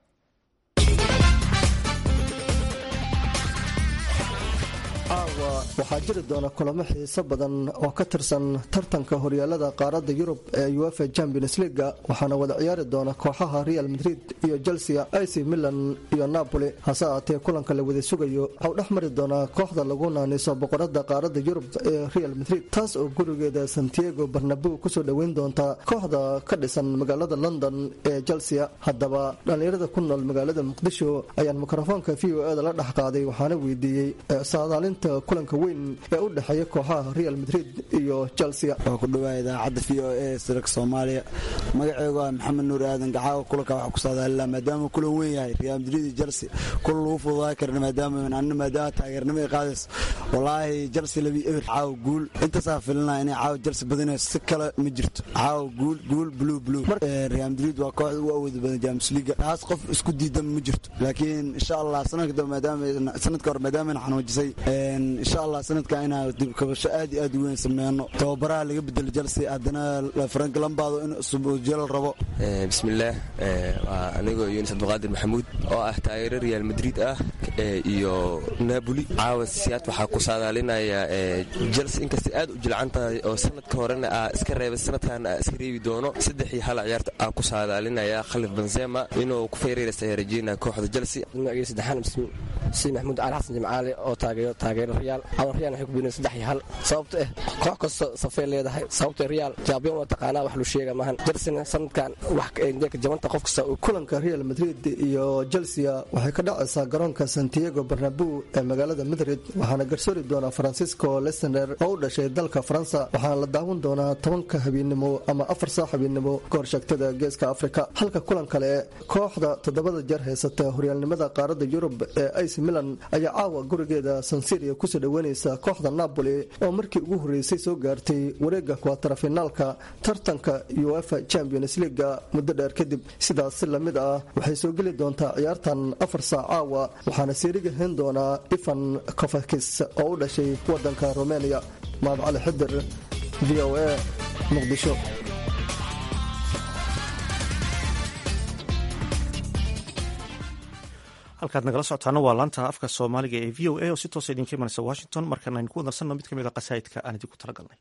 caawa waxaa jiri doona kulamo xiiso badan oo ka tirsan tartanka horyaalada qaaradda yurub ee uefa champions leaga waxaana wada ciyaari doona kooxaha real madrid iyo chelsea ac milan iyo napoli hase aatee kulanka la wada sugayo waxau dhex mari doonaa kooxda lagu naaniso boqorada qaaradda yurub ee real madrid taas oo gurigeeda santiago barnabo kusoo dhoweyn doonta kooxda ka dhisan magaalada london ee chelsea haddaba dhallinyarada ku nool magaalada muqdisho ayaan mikrofoonka v o eda la dhex qaaday waxaana weydiiyey saadaalin kulanka weyn ee u dhexeeya kooxaha real madrid iyo chelsea waa ku dhawaaya idaacadda v o a sirka soomaaliya magaceegu ah maxamed nuur aadan gacaaga kulanka waxaa ku saadaalila maadaama kulan weyn yahay real madrid iyo chelsea kulan lagu fududaa karna maadaama anna maadaama taageernimo ay qaadayso walaahi chelsea labi eber caawa guul intaasaa filinaya inay caawa chelsea badinayso si kale ma jirto caawa guul guul blue blue real madrid waa kooxda ugu awooda badan james liga taas qof isku diidan ma jirto laakiin insha allah sanadka dambe maadaama sanadka hore maadaama xanuujisay insha allah sanadka inaa dibkabasho aad iyo aad u weyn sameyno tababaraha laga bedelo chelsea haddana frank lambaado in subuujyal rabo bismillaah waa anigoo yunis abduqaadir maxamuud oo ah taageero real madrid ah iyo napoli caawa siyaad waxaa ku saadaalinaya chelsea inkastay aad u jilcan tahay oo sanadka horena aa iska reebay sanadkan aa iska reebi doono saddex iyo hal ciyaarta aa ku saadaalinaya khalif benzema inuu ku feyrayras ayaa rajeynaya kooxda chelsea saddexaan si maxamuud cali xasan jimcaale oo taageero taageero real adan real waxay ku biineen saddex iyo hal sababto eh koox kasta safay leedahay sababto real jaabiyon waa taqaanaa wax lu sheega maahan jelsena sanadkan wax jeeka jabanta qof kasta kulanka real madrid iyo chelsea waxay ka dhacaysaa garoonka santiago barnabo ee magaalada madrid waxaana garsoori doona francisco lesner oo u dhashay dalka faransa waxaana la daawan doonaa tobanka habeennimo ama afar saax habeennimo kahorshagtada geeska afrika halka kulan kale kooxda toddobada jeer haysata horyaalnimada qaaradda yurub ee ac milan ayaa caawa gurigeeda sansiria kusoo dhoweynaysa kooxda napoli oo markii ugu horreysay soo gaartay wareega kuwatarafinaalka tartanka uefa champions leaga muddo dheer kadib sidaas si lamid ah waxay soo geli doontaa ciyaartan afar saac caawa waxaana seeriga hayn doonaa ivan kofakis oo u dhashay wadanka romania mahad cali xidir v o a muqdisho halkaad nagala socotaana waa laanta afka soomaaliga ee v o a oo si toosa idinka imanaysa washington markana aynu ku wadarsanno mid ka mid a qasaa'idka aan idinku talagalnay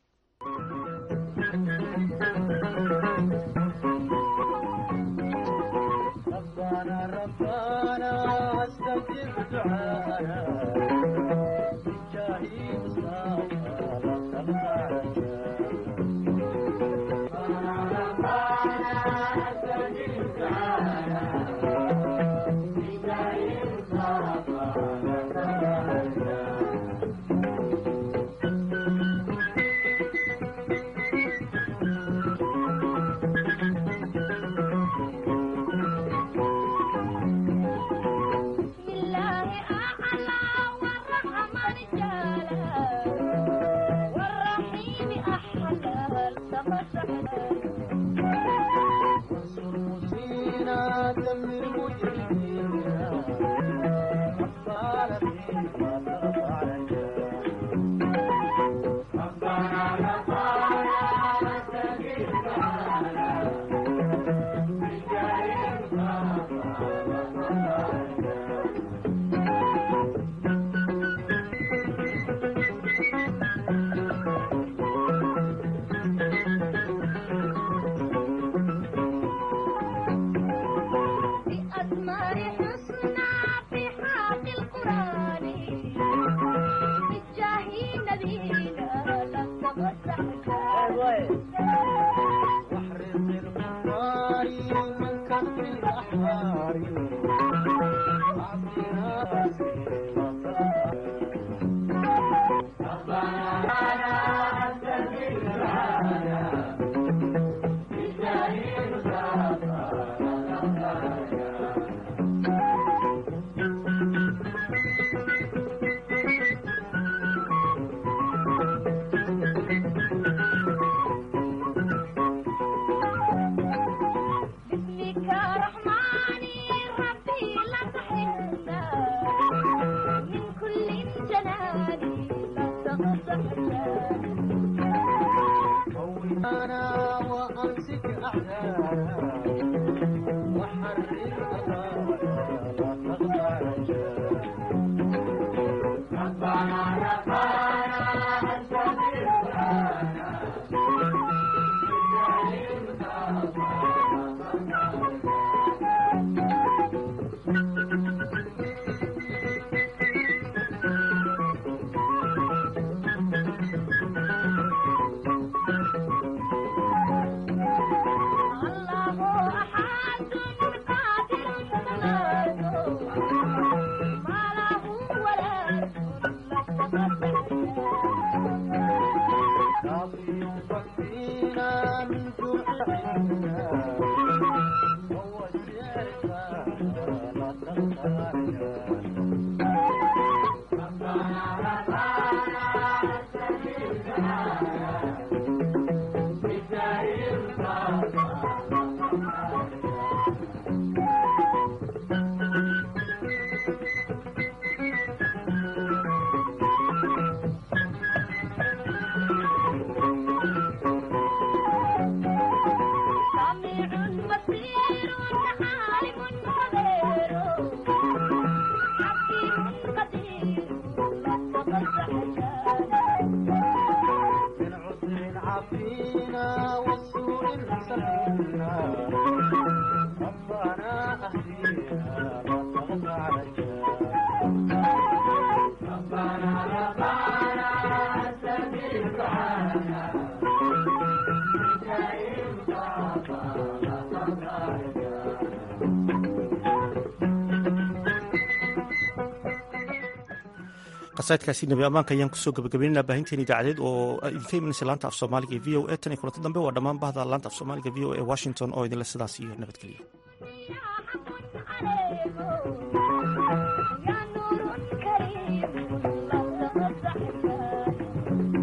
qasaidkaasi nabi ammaanka ayaan kusoo gabagabeynana baahinteen idaacadeed oo idinka imanaysa laanta af soomaaliga e v o e tan iyo kulanto dambe waa dhammaan bahda laanta af soomaaliga v o e washington oo idinle sidaas iyo nabadgelyo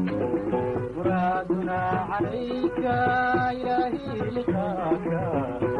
عليك إلهي لقاك